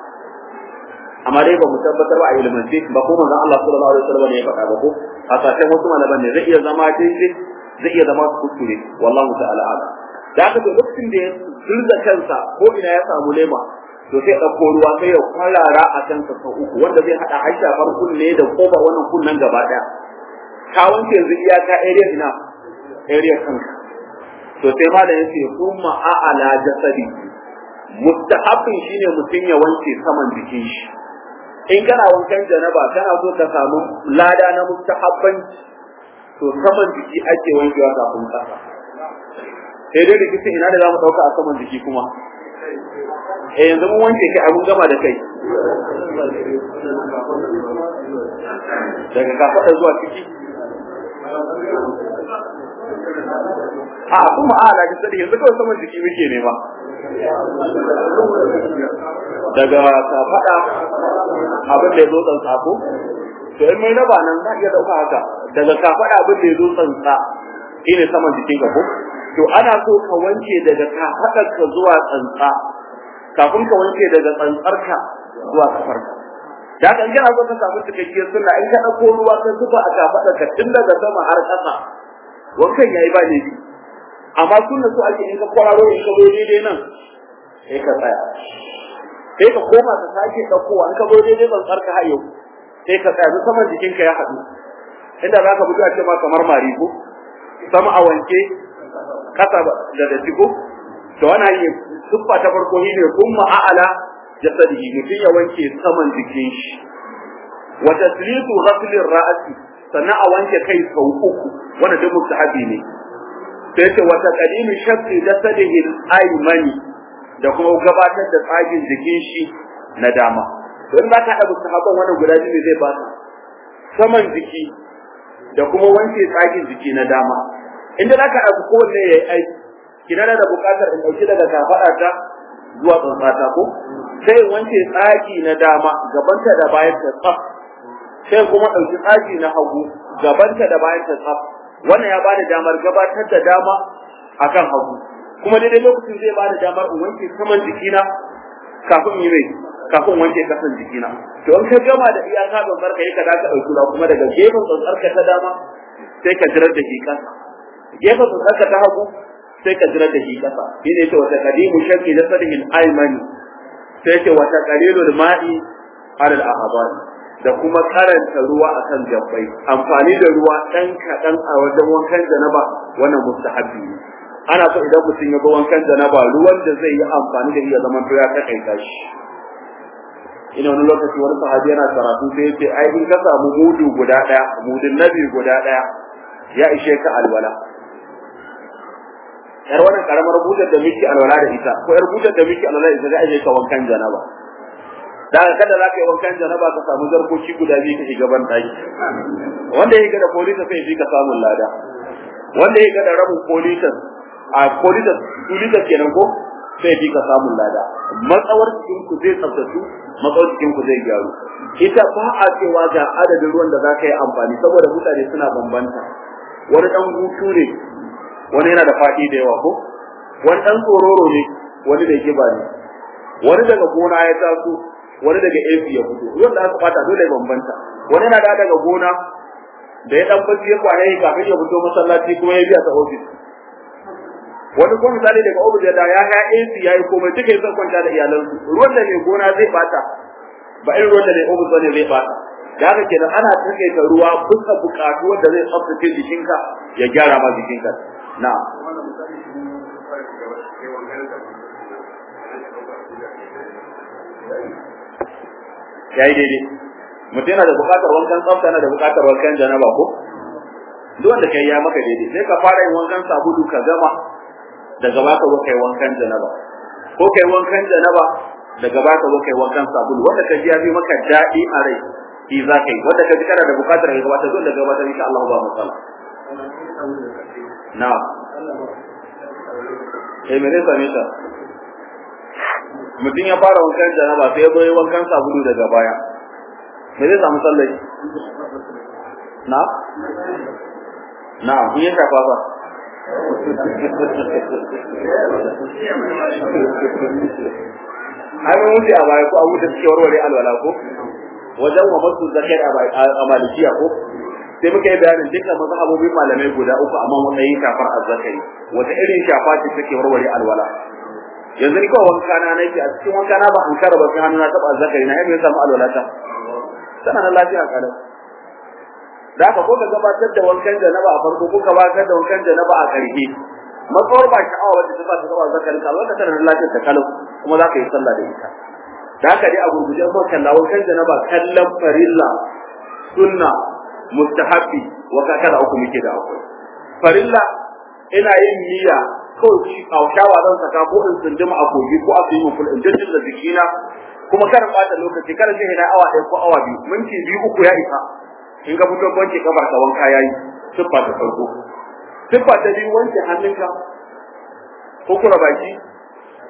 [SPEAKER 1] amma dai ba mu tabbatar ba a ilimance ba ko manzon Allah sallallahu alaihi wasallam ne ya faɗa ba ko a sashen wasu malaman ne zai iya zama daidai zai iya zama kuskure wallahu ta'ala a'lam da haka to lokacin da ya zurza kansa ko ina ya samu lema to sai ɗauko ruwa sai ya kwarara a kansa sau uku wanda zai haɗa har shafar kunne da kofar wannan kunnen gaba ɗaya ka wanke yanzu iyaka area ina area kanka to sai ma da yace kuma a'ala jasadi mustahabin shine mutum ya wanke saman jikin shi in kana wankan janaba kana so ka samu lada na mustahabbanci to saman jiki ake wankewa kafin kasa sai dai rikicin ina da za mu ɗauka a saman jiki kuma eh yanzu mun wanke kai abun gama da kai daga kafaɗa zuwa ciki a kuma a da sani yanzu kawai saman jiki muke nema daga kafada abin da ya zo tsantsa ko to in mai raba nan za iya dauka haka daga kafada abin da ya zo tsantsa shine saman jikin ka ko to ana so ka wanke daga kafadar ka zuwa tsantsa kafin ka wanke daga tsantsar ka zuwa kafar ka da haka in kana so ka samu cikakkiyar sunna in ka dauko ruwa ka zuba a kafadar ka tun daga sama har ƙasa wankan yayi ba ne amma sunna so ake in ka kwararo in ka zo daidai nan sai ka tsaya sai ka koma ka sake ɗaukowa in ka zo daidai tsantsar ka har yau sai ka tsaya saman jikinka ya haɗu inda za ka buga ce ma kamar mari ko sama a wanke kasa da da ko to wannan yi siffa ta farko shi ne kuma a'ala jasadihi mutum ya wanke saman jikin shi wa taslitu ghasli ra'si sannan a wanke kai sau uku wanda duk mustahabi ne sai ce wa taqdimu shaqqi jasadihi al-aymani da kuma gabatar da tsagin jikin shi na dama to in za ka haɗa mustahaban wannan guda biyu zai ba saman jiki da kuma wanke tsagin jiki na dama inda za ka haɗa kowanne ya yi aiki kina da buƙatar in ɗauki daga kafaɗa ta zuwa tsantsata ko sai in wanke tsagi na dama gabanta da bayan ta tsaf sai kuma ɗauki tsagi na hagu gabanta da bayan ta tsaf wannan ya bada damar gabatar da dama akan hagu kuma daidai lokacin zai bada damar in wanke saman jikina kafin yi mai kafin wanke kasan jikina to in ka gama da iyaka don barka yi ka da ka ɗauki kuma daga gefen tsantsarka ta dama sai ka jirar da shi kasa gefen tsantsarka ta hagu sai ka jirar da shi kasa shi ne ce wata kadimu shakki da sadihin aimani sai ce wata qalilul ma'i alal ahbar da kuma karanta ruwa akan gabbai amfani da ruwa dan kadan a wajen wankan janaba wannan mustahabi ne ana so idan mutum ya ga wankan janaba ruwan da zai yi amfani da shi ya zama to ya takaita shi ina wani lokaci wani sahabi yana karatu sai yace ai in ka samu mudu guda daya mudun nabi guda daya ya ishe ka alwala yar wannan karamar bujar da miki alwala da ita ko yar bujar da miki alwala da ita ga aje ka wankan janaba da kada za ka yi wankan janaba ka samu zarkoki guda biyu ka shiga ban daki wanda ya ga da polisa sai ya ka samun lada wanda ya ga da rabin polisa a polisa polisa kenan ko sai ya ka samun lada matsawar cikin ku zai tsaftace matsawar cikin ku zai gyaru ita ba a cewa ga adadin ruwan da za ka yi amfani saboda mutane suna bambanta wani dan hutu ne wani yana da faɗi da yawa ko wani dan tsororo ne wani da kiba ne wani daga gona ya taso wani daga AC ya fito ruwan da aka fata dole bambanta wani yana da daga gona da ya dan bacci ya kwana yi kafin ya fito masallaci kuma ya biya ta office wani kuma misali daga ofis ya da ya ha AC ya yi komai duka ya san kwanta da iyalansu ruwan da mai gona zai bata ba irin ruwan da mai ofis bane zai bata da haka kenan ana takaita ruwa bisa bukatu wanda zai tsaftace jikinka ya gyara ma jikinka na ya yi daidai mutum yana da bukatar wankan tsafta yana da bukatar wankan janaba ko duk wanda kai ya maka daidai sai ka fara yin wankan sabulu ka gama daga baka zo kai wankan janaba ko kai wankan janaba daga baka zo kai wankan sabulu wanda ka ji ya bi maka daɗi a rai shi za ka yi wanda ka ji kana da bukatar ka gabatar zo da gabatar insha Allah ba matsala na eh me ne same ta mutum ya fara wankan janaba sai ya zo wankan sabulu daga baya me zai samu sallai na na kun yi shafa ba ai mun wuce a baya ko an wuce cikin warware alwala ko wajen wa masu zakar a malikiya ko sai muka yi bayanin dukkan mazhabobin malamai guda uku amma matsayin shafar azzakari wata irin shafa ce take warware alwala yanzu ni kawai wanka na nake a cikin wanka na ba an kara ba sai hannu na taba azzakari na yadda samu alwala ta sana na lafiya kalau da haka ko ka gabatar da wankan janaba a farko ko ka gabatar da wankan janaba a ƙarshe matsawar ba sha'awa wacce ta sa ta gaba zakarin ka wanda tana da lafiyar ta kalau kuma za ka yi sallah da ita da haka dai a gurguje ko kalla wankan janaba kallon farilla sunna mustahabbi wa kakara uku muke da akwai farilla ina yin niyya kawai shi a shawa zan saka ko in tsunduma a kogi ko a fi mun ful in jirgin da jikina kuma karin bata lokaci kada sai na awa ɗaya ko awa biyu minti biyu uku ya isa in ka fito wanke kafar ka wanka yayi siffa ta farko siffa ta biyu wanke hannunka ko kura baki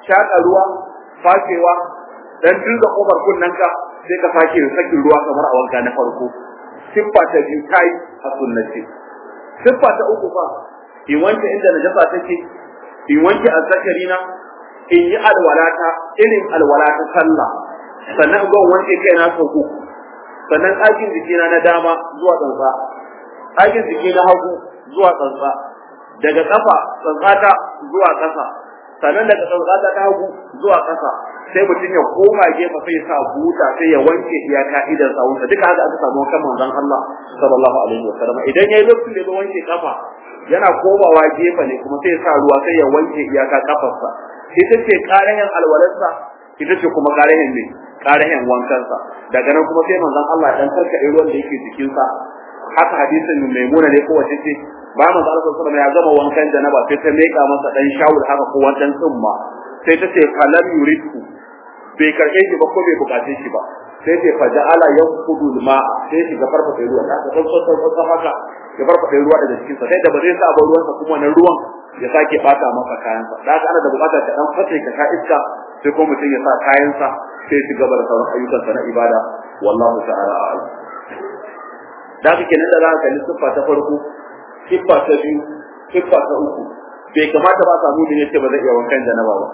[SPEAKER 1] shaka ruwa fakewa dan dinga kofar kunnanka sai ka sake sakin ruwa kamar a wanka na farko siffa ta biyu tayi a sunnace siffa ta uku fa in wanke inda najasa take in wanke azzakari na in yi alwalata irin alwalata sallah sannan in wanke kaina sau uku sannan ɗakin jikina na dama zuwa tsantsa ɗakin jiki na hagu zuwa tsantsa daga ƙafa tsantsata zuwa ƙasa sannan daga tsantsata ta hagu zuwa ƙasa sai mutum ya koma gefe sai sa buta sai ya wanke iyaka idan sawunsa duka haka aka samu kan manzon Allah sallallahu alaihi wasallam idan yayi lokacin da ya wanke kafa yana komawa gefe ne kuma sai ya sa ruwa sai ya wanke iyaka kafarsa ita ce karayen alwalarsa ita ce kuma karayen ne karayen wankansa daga nan kuma sai manzon Allah dan karkade ruwan da yake jikinsa haka hadisin maimuna ne ko wace ce ba manzon Allah sallallahu alaihi wasallam ya gama wankan janaba sai ta meka masa dan shawul haka ko wancan tsumma sai ta ce falam yuridku bai karɓe shi ba ko bai bukace shi ba sai ce fa ja'ala yanqudu al-ma sai shi ga farfata ruwa ta ka san san san haka ya farfata ruwa daga cikin sa sai da ba zai sa ba ruwan sa kuma na ruwan ya sake bata masa kayan sa da haka ana da bukatar ka dan fate ka ka iska sai ko mutum ya sa kayan sa sai shi gaba da sauran ayyukan sa na ibada wallahu ta'ala a'lam da haka kenan da za ka kalli siffa ta farko siffa ta biyu siffa ta uku bai kamata ba samu da yace ba zai iya wankan janaba ba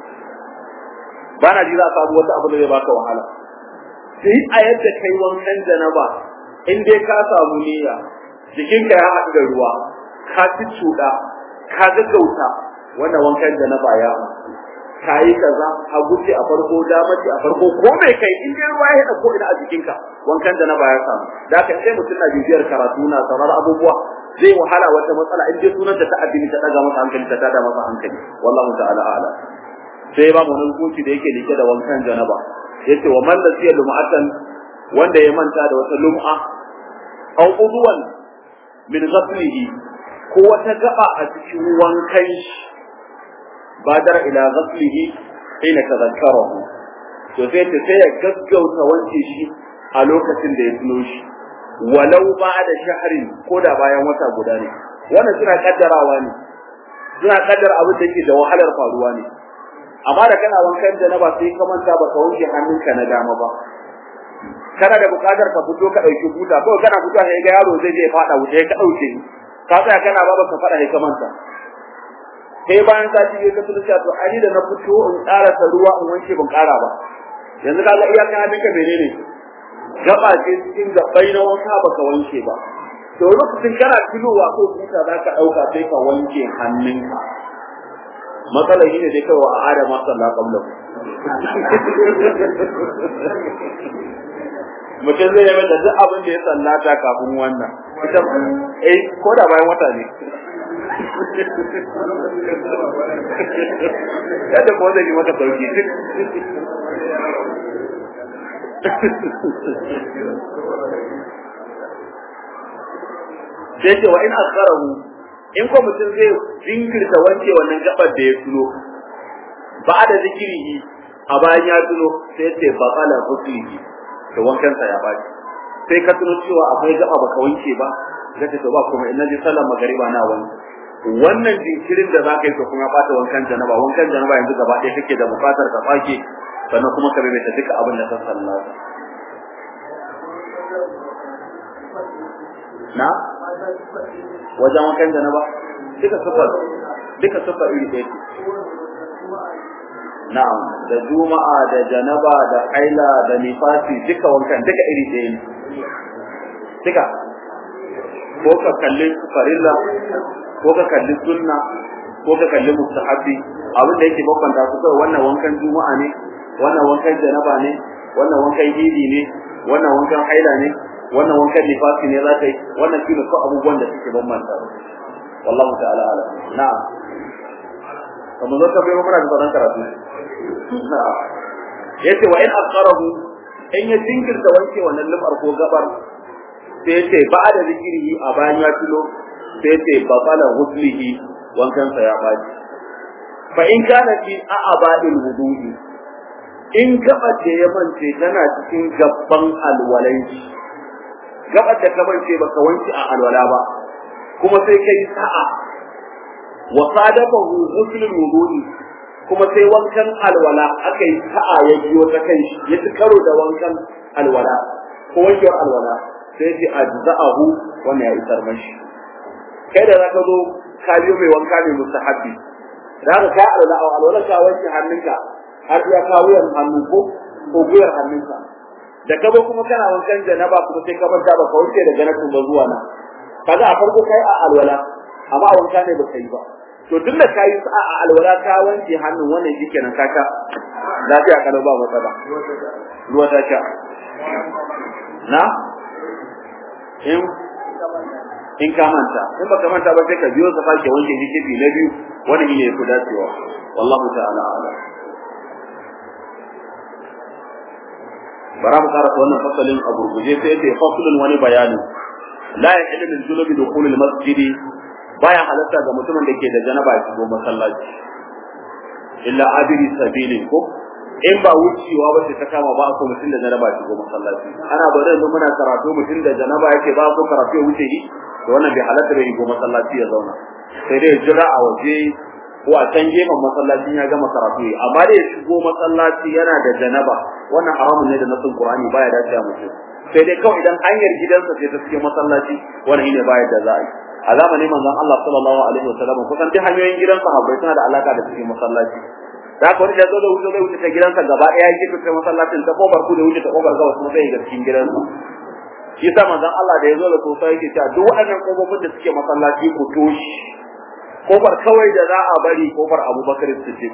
[SPEAKER 1] ba na ji za a samu wata abu da zai baka wahala sai a yadda kai wankan janaba in dai ka samu niyya jikinka ya haɗu da ruwa ka ci cuɗa ka gaggauta wannan wankan janaba ya ka yi kaza a guce a farko dama ce a farko ko mai kai in dai ruwa ya haɗa ko ina a jikinka wankan janaba ya samu da haka sai mutum na bibiyar karatu na sauran abubuwa zai wahala wata matsala in dai sunanta ta addini ta daga masa hankali ta tada masa hankali wallahu ta'ala a'lam sai ba mu wani hukunci da yake like da wankan janaba yace wa man lasiya lum'atan wanda ya manta da wata lum'a aw udwan min ghaslihi ko wata gaba a cikin wankan shi badar ila ghaslihi ina tadhakkarahu to sai ta sai ya gaggauta wanke shi a lokacin da ya tuno shi walau ba da shahrin ko da bayan wata guda ne wannan suna kaddarawa ne suna kaddara abin da yake da wahalar faruwa ne amma da kana wankan janaba sai ka manta baka wanke hannunka na dama ba kana da bukatar ka fito ka dauki buta ko kana fito sai ga yaro zai je fada wuce ka dauke ka tsaya kana ba ka fada sai ka manta sai bayan sati ya ka tuna cewa to ani da na fito in ƙara ta ruwa in wanke ban ƙara ba yanzu kaga iyakan hannunka menene gaba ce cikin gabbai na wanka baka wanke ba to lokacin kana filowa ko buta za ka dauka sai ka wanke hannunka matsalar shi ne dai kawai a adama sallah kabla mutum zai yi da duk abin da ya sallata kafin wannan ita eh ko da bayan wata ne yadda ko zai yi mata sauki duk sai ce wa in asarahu in ko mutum zai jinkirta wanke wannan gabar da ya tuno ba da zikirihi a bayan ya tuno sai ce ba kala huslihi to wankan sa ya baki sai ka tuno cewa akwai gaba baka wanke ba zai ce to ba kuma in naji sallar magariba na wanke wannan jinkirin da zaka yi to kuma bata wankan janaba wankan janaba yanzu gaba ɗaya kake da bukatar ka fake sannan kuma ka bai ta duka abin da ka sallata na wajen wankan da na ba duka sufar duka sufar iri ɗaya ce na'am da juma'a da janaba da haila da nifasi duka wankan duka iri ɗaya ne duka ko ka kalli farilla ko ka kalli sunna ko ka kalli mustahabi abin da yake bambanta su kawai wannan wankan juma'a ne wannan wankan janaba ne wannan wankan idi ne wannan wankan haila ne wannan wankan nifasi ne za ta yi wannan shi ne ko abubuwan da suke bambanta wallahu ta'ala ala na'am kamar zo ka bai mura da sauran karatu na'am yace wa in aqarahu in ya jinkirta wanke wannan lumar ko gabar sai yace ba da zikiri a bayan ya tulo sai yace babala huslihi wankan sa ya baji fa in kana fi a'abadil wudu'i in gaba da ya mance tana cikin gabban alwalai gabar da ka mance baka wanke a alwala ba kuma sai kai sa'a wa sadafahu ghuslul wudu'i kuma sai wankan alwala aka yi sa'a ya biyo ta kan shi ya ci karo da wankan alwala ko wankewar alwala sai ce ajza'ahu wannan ya isar mashi kai da zaka zo ka biyo mai wanka mai mustahabbi da haka ka alwala a alwala ka wanke hannunka har ya kawo wuyan hannu ko ko guyar hannunka da ka zo kuma kana wankan janaba kuma sai ka manta ba ka wanke da janabin ba zuwa nan kaga a farko kai a alwala amma a wanka ne ba ka yi ba to duk da kayi sa'a a alwala ka wanke hannun wannan shikenan ka ka lafiya kalau ba matsala ruwa ta sha na in in ka manta in baka manta ba sai ka biyo ka sake wanke hikibi na biyu wannan ne ku dacewa wallahu ta'ala ala bara mu karanta wannan fasalin a gurguje sai yace fasalin wani bayani la yahillu lil junubi dukhulul masjidi baya halatta ga mutumin da ke da janaba ya shigo masallaci illa abiri sabilin ko in ba wucewa ba sai ta kama ba ko mutum da janaba ya shigo masallaci ana ba da muna karatu mutum da janaba yake ba ko karatu ya wuce yi to wannan bai halatta da shigo masallaci ya zauna sai dai jira a waje ko a can gefen masallacin ya gama karatu amma dai ya shigo masallaci yana da janaba wannan haramun ne da nasin Qur'ani baya dace a mutum sai dai kawai idan hanyar gidansa ce ta cikin masallaci wannan ne baya da za a yi a zamanin manzon Allah sallallahu alaihi wasallam kusan duk hanyoyin gidan sahabbai suna da alaka da cikin masallaci da haka wani da zo da wuce zai wuce ta gidansa gaba ɗaya ya ta masallacin ta kofar ku da wuce ta kofar gabas kuma zai ga cikin gidansa shi sa manzon Allah da ya zo da sosai yake cewa duk waɗannan kofofin da suke masallaci ku toshi kofar kawai da za a bari kofar Abubakar Siddiq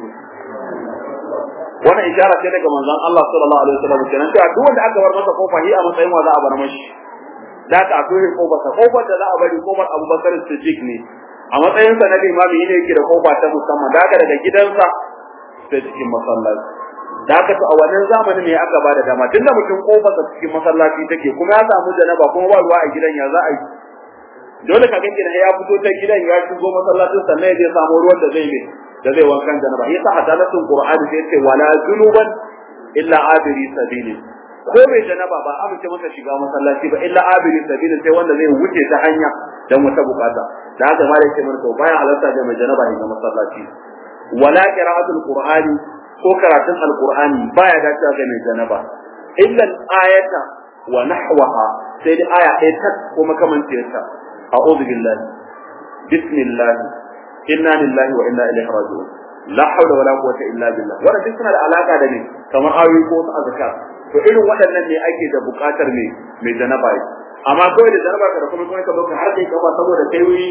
[SPEAKER 1] wannan ishara ce daga manzon Allah sallallahu alaihi wasallam kenan cewa duk wanda aka bar masa kofa hi a matsayin wa za a bar mashi da aka akwai kofar sa kofar da za a bari kofar Abubakar Siddiq ne a matsayin sa na limami ne yake da kofa ta musamman da aka daga gidansa sai cikin masallaci da aka to a wannan zamanin ne aka bada dama tunda mutum kofar sa cikin masallaci take kuma ya samu janaba kuma ba ruwa a gidan ya za a yi dole ka ganki ya fito ta gidan ya shigo masallacin sannan ya je samu ruwan da zai mai da zai wankan janaba yasa adalatul qur'ani sai ce wala junuban illa abiri sabili ko mai janaba ba amince masa shiga masallaci ba illa abiri sabili sai wanda zai wuce ta hanya dan wata bukata da haka ma da yake mana to baya halarta da mai janaba shiga masallaci wala qira'atul qur'ani ko karatun alqur'ani baya dacewa ga mai janaba illa ayata wa nahwaha sai da aya ɗaya ta ko makamanciyarta a'udhu billahi bismillah inna lillahi wa inna ilaihi raji'un la hawla wala quwwata illa billah wannan duk suna da alaka da ne kamar ayoyi ko wasu azkar to irin waɗannan ne ake da buƙatar ne mai janaba yi amma kawai da janaba ka da kuma kuma ka baka har kai kaba saboda kai wuri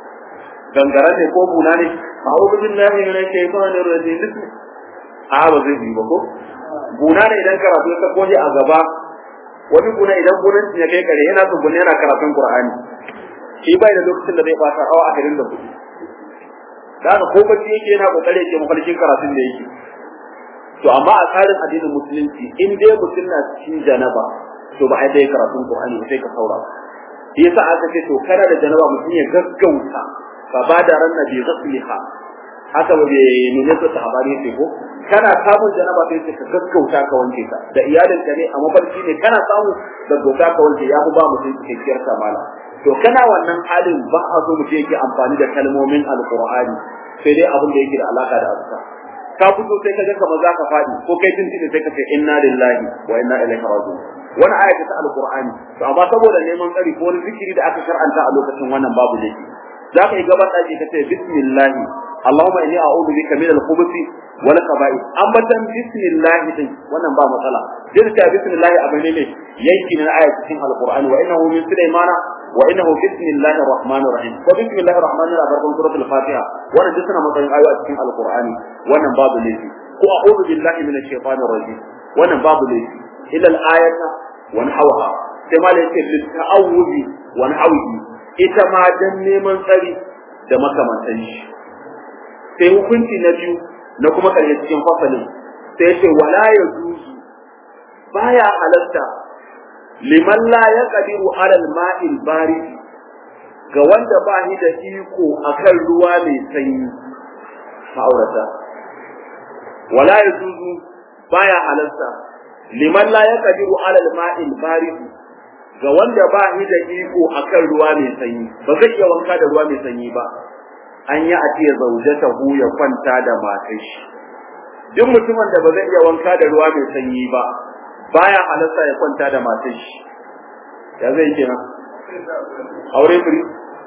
[SPEAKER 1] gangara ne ko buna ne a'udhu billahi minash shaitanir rajim a ba zai yi ba ko buna ne idan karatu ya sako a gaba wani buna idan bunan ya kai kare yana tsubune yana karatun qur'ani shi bai da lokacin da zai fata awa ashirin da kuɗi da haka ko bacci yake yana kokari yake mafarkin karatun da yake to amma a tsarin addinin musulunci in dai mutum na cikin janaba to ba a dai karatun qur'ani sai ka saurara shi yasa aka ce to kana da janaba mutum ya gaggauta fa ba da ran nabi ghasliha haka ba bai nune ta habari sai ko kana samun janaba sai ka gaggauta ka wanke ta da iyalinka ne a mafarki ne kana samu gaggauta ka wanke ya fi ba mutum cikakkiyar kamala to kana wannan halin ba a so mutum yake amfani da kalmomin alqur'ani sai dai abin da yake da alaka da azka ka fito sai ka ga kamar za ka faɗi ko kai tun tuni sai ka ce inna lillahi wa inna ilaihi raji'un wani aya ta alqur'ani to amma saboda neman tsari ko wani zikiri da aka shar'anta a lokacin wannan babu laifi za ka yi gaban ɗaki ka ce bismillah Allahumma inni a'udhu bika min al-khubuthi wal khaba'ith ambatan bismillah din wannan ba matsala dinka bismillah abin ne yanki na aya cikin alqur'ani wa innahu min sulaymana wa innahu bismillahir rahmanir rahim ko bismillahir rahmanir rahim farkon suratul fatiha wannan duk suna matsayin ayoyi a cikin alqur'ani wannan babu laifi ko a'udhu billahi minash shaitanir rajim wannan babu laifi illa al-ayata wa nahwaha sai ma da yake lit ta'awudi wa nahwihi ita ma dan neman tsari da makamantan shi sai hukunci na biyu na kuma karshe cikin fasalin sai yace wala yajuzu baya halatta liman la yaqdiru ala al-ma'il barid ga wanda ba shi da iko akan ruwa mai sanyi ma'aurata wala yajuzu baya halatta liman la yaqdiru ala al-ma'il barid ga wanda ba shi da iko akan ruwa mai sanyi ba zai iya wanka da ruwa mai sanyi ba an yi a ce zaujatahu ya kwanta da matar shi duk mutumin da ba zai iya wanka da ruwa mai sanyi ba baya halarta ya kwanta da matar shi ya zai kenan aure firi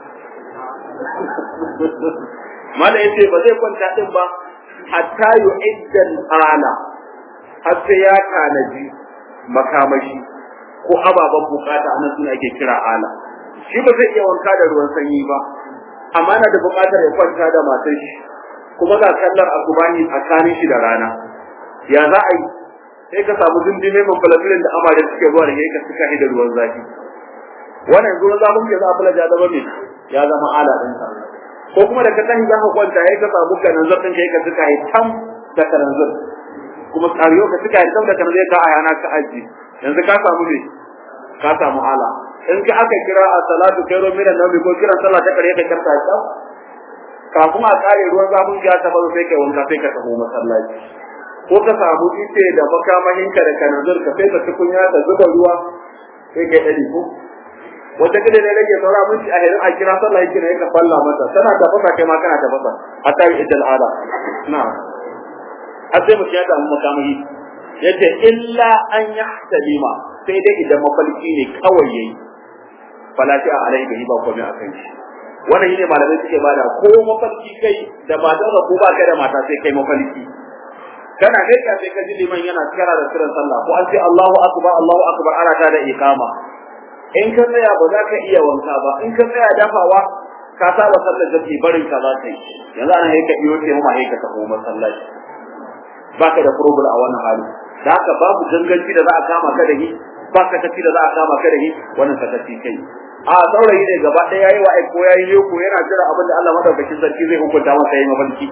[SPEAKER 1] mala yace ba zai kwanta din ba hatta yu'iddan ala har sai ya tanaji makamashi ko ababen bukata anan suna ake kira ala shi ba zai iya wanka da ruwan sanyi ba amma na da bukatar ya kwanta da matar shi kuma ga kallar asubani tsakanin shi da rana ya za a yi sai ka samu dindime mai falafilin da amare suke zuwa da ka suka da ruwan zafi wannan yanzu na zafin ke za a falaja zama mai ya zama ala ɗinka ko kuma da ka tashi za ka kwanta ya ka samu kananzir ɗin ka suka yi tam da kananzir kuma tsariyo ka suka yi tam da kananzir ka a yana ka aji yanzu ka samu me ka samu ala in ka aka kira a salatu kairo mina nabi ko kiran sallah ta kare ka karta ta kafin a kare ruwan zafin ya ta bazo sai kai wanka sai ka tafi masallaci ko ka samu ice da makamahinka da kananzir ka sai ka tukunya ka zuba ruwa sai kai dadi ko wata gida ne rage saura minti a hirin a kira sallah yake ne ka falla mata tana da fasa kai ma kana da fasa hatta yi idal ala na har sai mutum ya samu makamahi yace illa an yahtalima sai dai idan mafalki ne kawai yayi falati a alai bai ba komai akan shi wannan shine malamai suke bada ko mafalki kai da matar da ko ba kai da mata sai kai mafalki kana ne ka sai ka ji liman yana kira da kiran sallah ko an ce Allahu akbar Allahu akbar ana ta da iqama in ka tsaya ba za ka iya wanka ba in ka tsaya dafawa ka saba sallar jami'i barin ka za ka yi yanzu ana haika iyo ce ma haika ta kuma masallaci baka da problem a wannan hali da haka babu ganganci da za a kama ka da shi ba ka tafi da za a kama ka da shi wannan ka tafi kai a saurayi ne gaba ɗaya yayi wa ko yayi ne ko yana jira abin da Allah madaukakin sarki zai hukunta masa yayi mafarki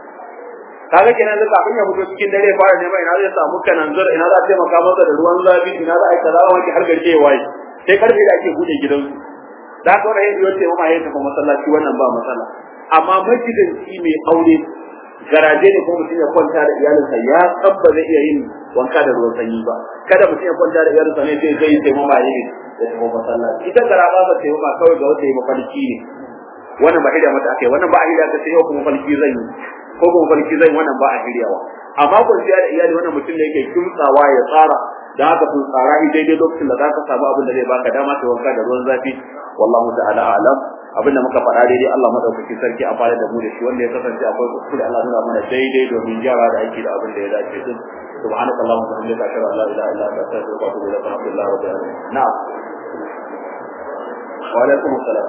[SPEAKER 1] kaga kenan da kafin ya fito cikin dare fara neman ina zai samu kananzir ina za a taimaka masa da ruwan zafi ina za a yi kaza wani har garke ya waye sai karfe da ake buɗe gidansu da haka wani yin yace mama ya tafi masallaci wannan ba matsala amma magidanci mai aure garaje ne ko mutum ya kwanta da iyalinsa ya tsabba zai iya yin wanka da ruwan sanyi ba kada mutum ya kwanta da iyalinsa ne sai zai sai mama ya ya tafi masallaci ita garaba ba sai mama kawai ga wata yi mafarki ne wannan ba hidda mata akai wannan ba a hidda ta sai yau kuma mafarki zan yi ko kuma mafarki zan wannan ba a hiryawa amma kwanciya da iyali wannan mutum ne yake kimtsawa ya tsara da haka sun tsara shi daidai lokacin da zaka samu abin da zai baka dama ta wanka da ruwan zafi wallahu ta'ala a'lam abin da muka faɗa daidai Allah madaukaki sarki a fara da mu da shi wanda ya kasance akwai kuskure Allah nuna mana daidai domin gyara da aiki da abin da ya dace din subhanaka allahumma wa bihamdika ashhadu an la ilaha illa anta astaghfiruka wa atubu ilaik alhamdulillahi rabbil alamin na'am wa alaikum assalam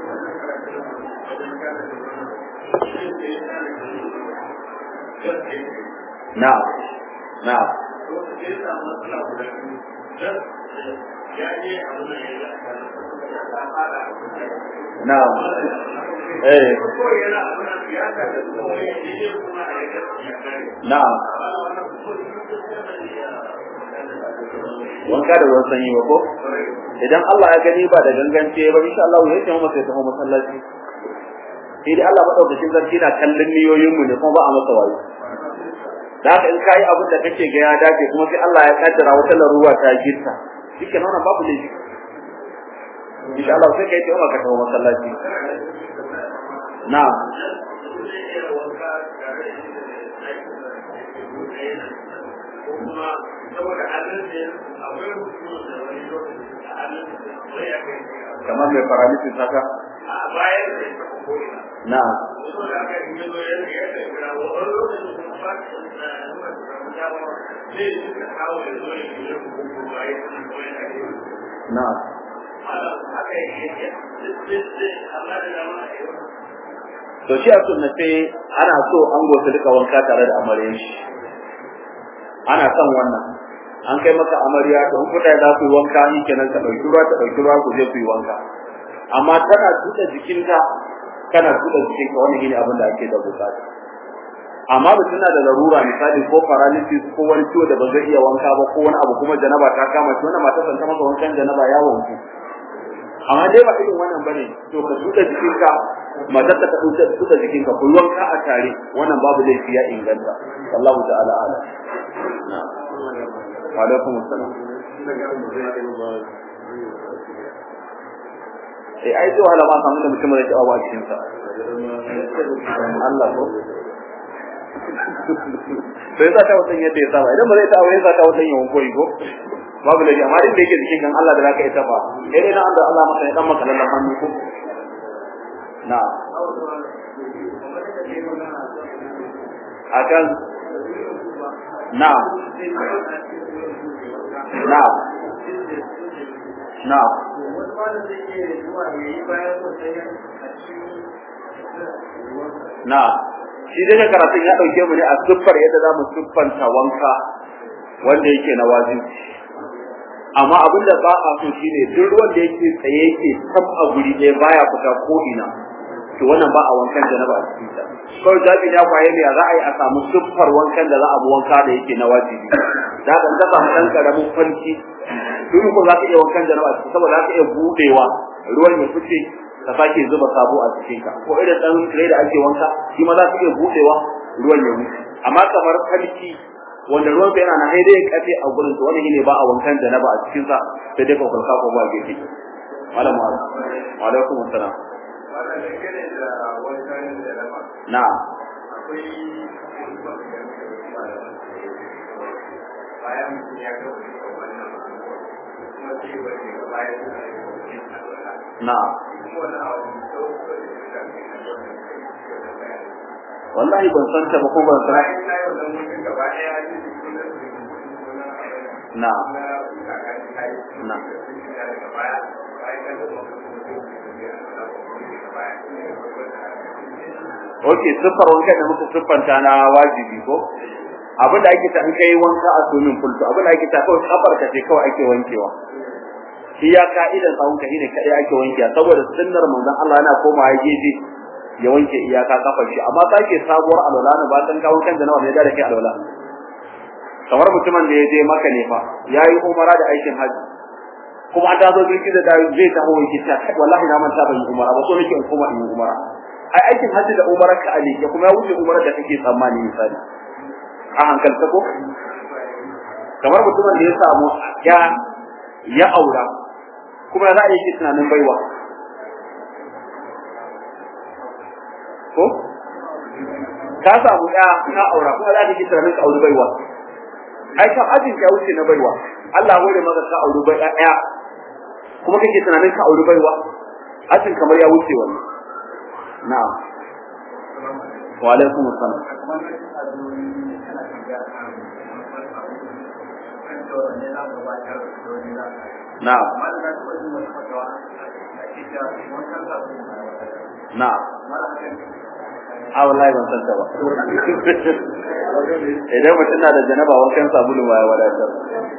[SPEAKER 1] na'am na'am Na'am. Eh. Na'am. Wanka da ruwan sanyi ba ko? Idan Allah ya gani ba da gangance ba insha Allah ya ce masa ya tafi masallaci. Sai dai Allah madaukakin sarki na kallon niyoyin mu ne kuma ba a masa wayo. Da haka in kai abin da kake ga ya dace kuma sai Allah ya kaddara wata laruwa ta girta. Shike nan babu laifi. insha Allah sai kai taimaka ka tawo masallaci na kamar mai paralysis haka na na to shi a sunnace ana so an gosu duka wanka tare da amaryan shi ana son wannan an kai maka amarya to in kuta za ku yi wanka ni kenan ka dauki ruwa ta dauki ruwa ku je ku yi wanka amma tana tuda jikinka kana tuda jikinka wannan shine abin da ake da bukata amma ba tana da larura misali ko paralysis ko wani ciwo da ba zai iya wanka ba ko wani abu kuma janaba ta kama shi wannan mata san ta maka wankan janaba ya wanku amma dai ba irin wannan bane to ka tuda jikinka matar ta tuda tuda jikinka ku wanka a tare wannan babu laifi ya inganta wallahu ta'ala ala wa alaikum assalam eh ai to hala ba samu da mutum da ke awa cikin sa Allah ko sai sa ta wutan yadda ya saba idan ba zai ta aure sa ta wutan yawan koyi ko babu laifi amma inda yake cikin kan Allah da zaka yi taba eh dai na Allah Allah maka ya dan maka lallan hannu ko na akan na na na na shi dai karatun ya dauke mu ne a siffar yadda zamu siffanta wanka wanda yake na wajibi amma abin da ba a so shine duk ruwan da yake tsaye yake tab a guri ɗaya baya fita ko ina to wannan ba a wankan janaba a cikin ta kawai zabi ya kwaye ne za a yi a samu siffar wankan da za a bi wanka da yake na wajibi da ka ta samu dan karamin fanki duk ko za ka iya wankan janaba a cikin saboda za ka iya budewa ruwan ya fice ka sake zuba sabo a cikin ka ko irin dan tire da ake wanka shi ma za ka iya budewa ruwan ya wuce amma kamar falki wanda ruwan yana na haidai ya kafe a gurin to wannan ne ba a wankan janaba a cikin sa sai dai kokarka ko ba gefe malam wa alaikum assalam na
[SPEAKER 3] bayan ya ga wannan kuma ce ba ne bayan
[SPEAKER 1] na wallahi ban san ta ba ko ban san na na Okay, siffar wanka da muka siffanta na wajibi ko? Abin da ake ta in kai wanka a swimming pool to abin da ake ta kawai kafar ka ce kawai ake wankewa. Shi ya ka'idan tsawon ka shine kadai ake wankewa saboda sunnar manzon Allah yana komawa gefe ya wanke iyaka kafar shi amma sake sabuwar alwala ne ba san ka wankan da nawa ne da kai alwala. Kamar mutumin da ya je maka ne fa yayi umara da aikin haji kuma an tazo birki da zai taho wanke ta wallahi na manta ban yi umara ba so nake in koma in yi umara. ai aikin hajji da umara ka ali ya kuma ya wuce umara da kake tsammani misali a hankalta ko kamar mutumin da ya samu ya ya aura kuma za a yi tunanin baiwa ko ka samu ya ka aura kuma za ka yi tunanin ka auri baiwa ai kan ajin ya wuce na baiwa Allah ya hore maka ka auri bai ɗaya kuma kake tunanin ka auri baiwa ajin kamar ya wuce wannan na'am wa alaikum assalam na'am na'am a wallahi ban san ta ba idan mutum na da janaba wankan sabulu ma ya wadatar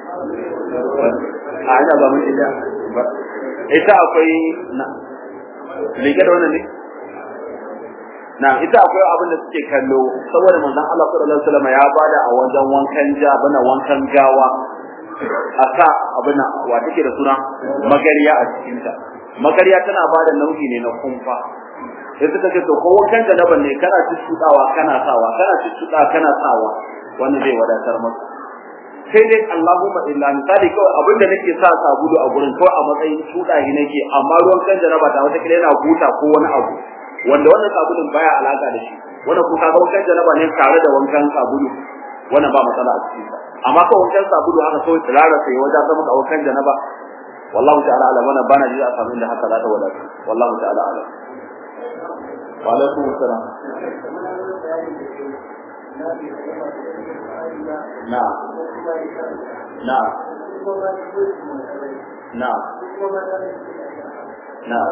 [SPEAKER 1] a ina ba mun ita ita akwai na liga da wannan ne na ita akwai abin da suke kallo saboda manzon Allah sallallahu alaihi wasallam ya bada a wajen wankan ja bana wankan gawa a sa abin wa take da suna magariya a cikin ta magariya tana bada nau'i ne na kumfa sai suka ce to ko wankan da naban ne kana tuttudawa kana sawa kana tuttuda kana sawa wannan zai wadatar maka sai dai Allahumma illa misali kawai abin da nake sa sabulu a gurin kawai a matsayin tudahi nake amma ruwan kan janaba ta wata kila yana buta ko wani abu wanda wannan sabulun baya alaka da shi wannan kuma kaga wankan janaba ne tare da wankan sabulu wannan ba matsala a cikin amma kawai wankan sabulu haka kawai tsirara sai wajen zama ka wankan janaba wallahu ta'ala ala wannan bana ji a samu inda haka za ta wadata wallahu ta'ala ala wa alaikum assalam na na na na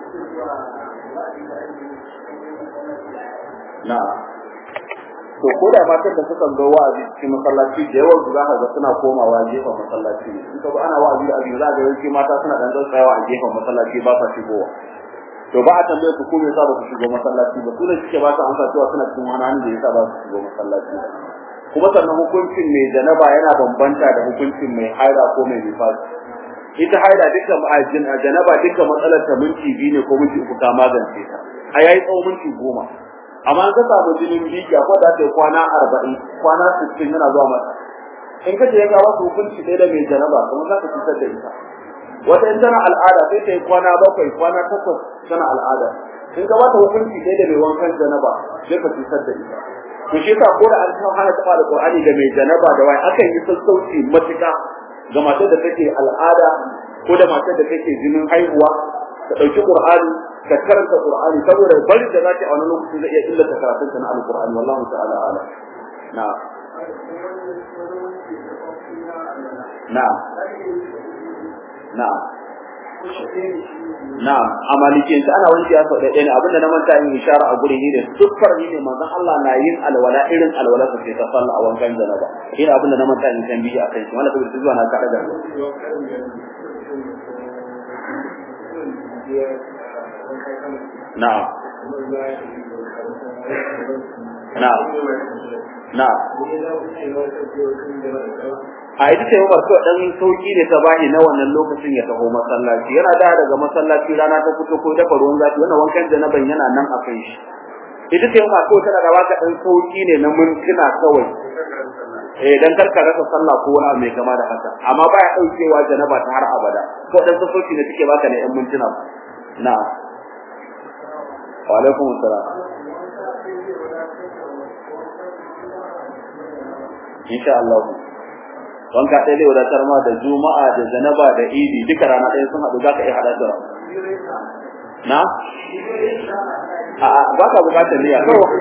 [SPEAKER 1] na to ko da matan da suka zo wa'azi cikin masallaci da yawan su zaka ga suna komawa gefen masallaci in ka ba ana wa'azi da abin za ga yawanci mata suna dan tsayawa a gefen masallaci ba sa shigowa to ba a tambaye su ko me yasa ba su shigo masallaci ba su ne suke ba su amsa cewa suna cikin wani hannun da yasa ba su shigo masallaci kuma sannan hukuncin mai janaba yana bambanta da hukuncin mai haira ko mai nifasi ita haila dukkan ma'ajin a janaba dukkan matsalar ta minti biyu ne ko minti uku ta magance ta a yayi tsawon minti goma amma an ka samu jinin biki ko da ta kwana arba'in kwana sittin yana zuwa mata in ka je ya ga wasu hukunci ɗaya da mai janaba kuma za ka cutar da ita wata in tana al'ada sai ta yi kwana bakwai kwana takwas tana al'ada in ka bata hukunci ɗaya da mai wankan janaba sai ka cutar da ita to shi yasa ko da an kawo hana taɓa alƙur'ani ga mai janaba da wai akan yi sassauci matuƙa ga matar da take al'ada ko da matar da take jinin haihuwa ta ɗauki ƙur'ani ka karanta ƙur'ani saboda bari da za ta a wani lokaci zai iya illata karatunta na alƙur'ani wallahu ta'ala ala na na na Na'am, a malikiyanci ana wanke ya sau ɗaya ne abinda na manta yin ishara a guri ne siffar ne manzon Allah na yin alwala irin alwala sa ce ta sallah a wankan janaba. Shi ne abinda na manta yin tambihi a kai shi wanda saboda zuwa na kaɗa da Na'am. Na'am. Na'am. a ita ce Umar kawai dan sauki ne ta bani na wannan lokacin ya taho masallaci yana da daga masallaci rana ta fito ko dafa ruwan zafi wannan wankan janaban yana nan a kan shi ita ce Umar kawai tana da baka dan sauki ne na mintuna kawai eh dan karka rasa sallah ko wani mai kama da haka amma baya daukewa janaba ta har abada ko dan sauki ne take baka ne yan mintuna na wa alaikum assalam insha Allah wanka ɗaya zai wadatar ma da juma'a da zanaba da idi duka rana ɗaya sun haɗu za ka iya haɗa da na a ba ka bukatar niyya kawai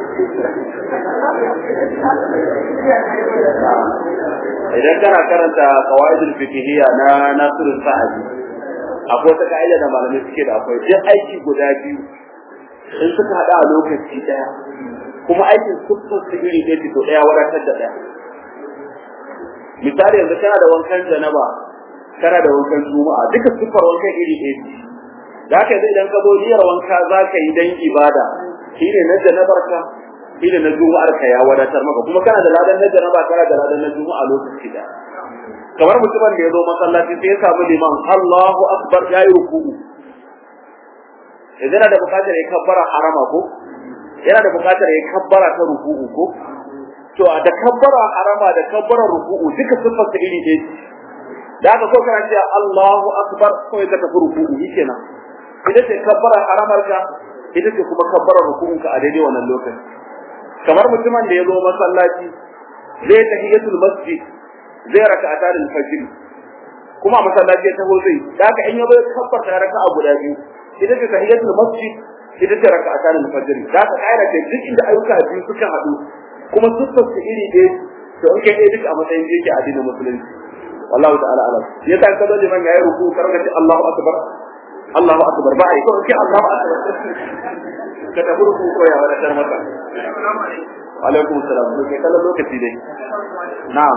[SPEAKER 1] idan kana karanta qawaidul fiqhiyya na Nasiru Sa'adi akwai wata ka'ida da malamai suke da akwai duk aiki guda biyu in suka haɗa a lokaci ɗaya kuma aikin suffar su iri ɗaya to ɗaya wadatar da ɗaya misali yanzu kana da wankan janaba kana da wankan juma'a duka siffar wankan iri ɗaya ce da haka yanzu idan ka zo niyyar wanka za ka yi dan ibada shine na janabar ka shine na juma'ar ka ya wadatar maka kuma kana da ladan na janaba kana da ladan na juma'a lokaci da kamar mutumin da ya zo masallaci sai ya samu liman Allahu akbar ya yi ruku'u idan da bukatar ya kabbara harama ko yana da bukatar ya kabbara ta ruku'u ko to da kabbara harama da kabbara ruku'u duka siffar ta iri ɗaya da aka so kana cewa Allahu akbar kawai ka tafi ruku'u shikenan ita ce kabbara haramar ka ita ce kuma kabbara ruku'un ka a daidai wannan lokaci kamar mutumin da ya zo masallaci zai tahiyatul masjid zai raka'ata da fajr kuma masallaci ya taho zai da aka in ya zo kabbar ta raka'a guda biyu ita ce tahiyatul masjid ita ce raka'ata da fajr da aka kaira ce duk inda ayyuka biyu suka haɗu kuma siffar su iri ɗaya to in kai ɗaya duka a matsayin da yake addinin musulunci wallahu ta'ala alam ya ta kaza liman yayi ruku karka ce Allahu akbar Allahu akbar ba ai ko ce Allahu akbar ka tafi ruku ko ya wani dar maka alaikum salam to kai kallon lokaci dai na'am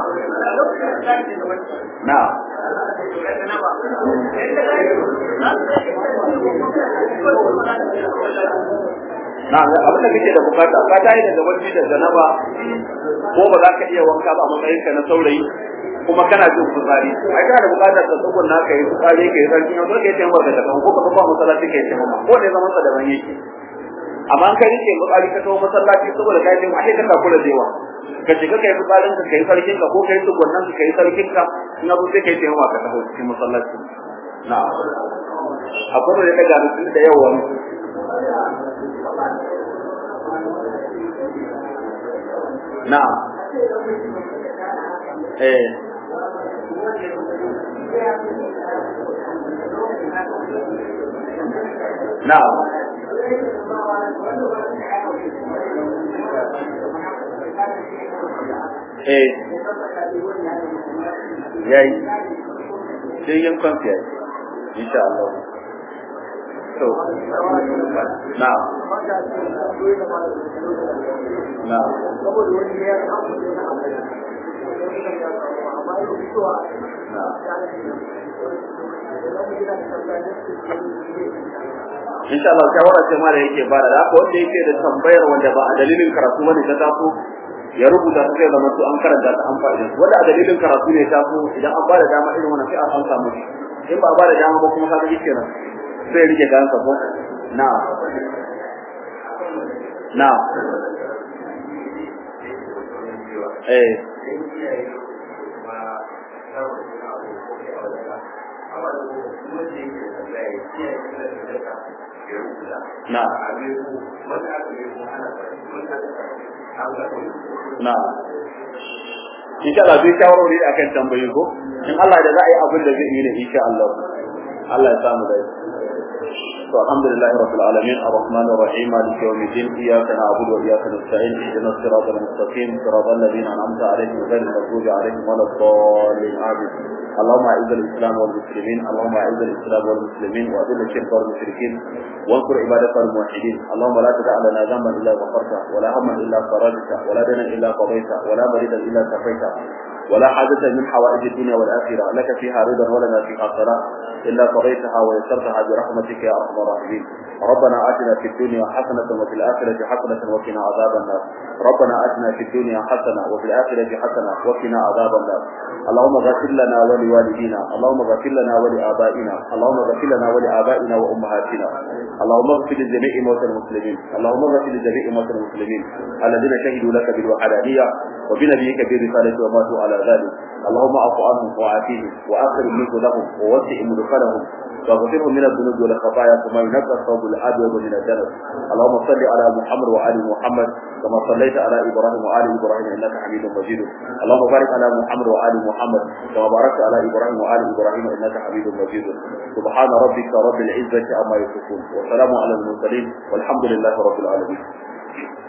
[SPEAKER 1] na'am na abin da kake da bukata ka tayi daga wani da zanaba ko ba za ka iya wanka ba a matsayin ka na saurayi kuma kana jin fitsari ai kana da bukatar ka tsugun na kai fitsari kai sarki na kai taimaka da kan ko ka ba masallaci kai taimaka ko ne zaman sa da ban yake amma an kai rike fitsari ka tawo masallaci saboda kai jin ai ka kula da yawa ka shiga kai fitsarin ka kai sarkin ka ko kai tsugun nan ka kai sarkin ka ina zo sai kai taimaka ka tawo cikin masallaci na akwai da ka gano da yawa Na'am. Eh. Na'am. Eh. Yayi. Sai yin kwanci yayi. Insha Allah. To. Na'am. Na'am. insha Allah shawara ce mara yake bada da haka wanda yake da tambayar wanda ba a dalilin karatu bane ta taso ya rubuta ta sai zama to an karanta ta an fa'ida wanda a dalilin karatu ne ta so idan an bada dama irin wannan sai a san samu in ba a bada dama ba kuma kaga yake nan sai rike kan sa ko na na eh
[SPEAKER 3] amma da kuma ce ke tambaya ya ce ya kira da daga ya rubuta
[SPEAKER 1] na
[SPEAKER 3] a bai ko wanda aka bai ko ana karatu wanda aka karatu an ga
[SPEAKER 1] na insha Allah zai shawarwari akan tambayi ko in Allah da za a yi abin da zai yi ne insha Allah Allah ya samu da to alhamdulillahi rabbil alamin arrahman arrahim maliki yawmiddin iyyaka na'budu wa iyyaka nasta'in ihdinas siratal mustaqim siratal ladzina an'amta alaihim ghayril maghdubi alaihim waladdallin amin اللهم اعز الاسلام والمسلمين اللهم اعز الاسلام والمسلمين واذل الشرك والمشركين وانصر عبادك الموحدين اللهم لا تدع لنا ذنبا الا غفرته ولا هما الا فرجته ولا دنا الا قضيته ولا مريدا الا كفيته ولا حاجة من حوائج الدنيا والآخرة لك فيها رضا ولنا فيها صلاة إلا قضيتها ويسرتها برحمتك يا أرحم الراحمين ربنا آتنا في الدنيا حسنة وفي الآخرة حسنة وقنا عذاب النار ربنا آتنا في الدنيا حسنة وفي الآخرة حسنة وقنا عذاب النار اللهم غفر لنا ولوالدينا اللهم غفر لنا ولآبائنا اللهم غفر لنا ولآبائنا وأمهاتنا اللهم اغفر لجميع موتى المسلمين اللهم اغفر لجميع موتى المسلمين الذين شهدوا لك بالوحدانية وبنبيك بالرسالة وماتوا على ذلك اللهم اعف عنهم وعافيهم واخر منك لهم ووسع مدخلهم واغفرهم من الذنوب والخطايا كما ينقى الثوب الابيض من الدنس اللهم صل على محمد وال محمد كما صليت على ابراهيم وال ابراهيم انك حميد مجيد اللهم بارك على محمد وال محمد كما باركت على ابراهيم وال ابراهيم انك حميد مجيد سبحان ربك رب العزه عما يصفون وسلام على المرسلين والحمد لله رب العالمين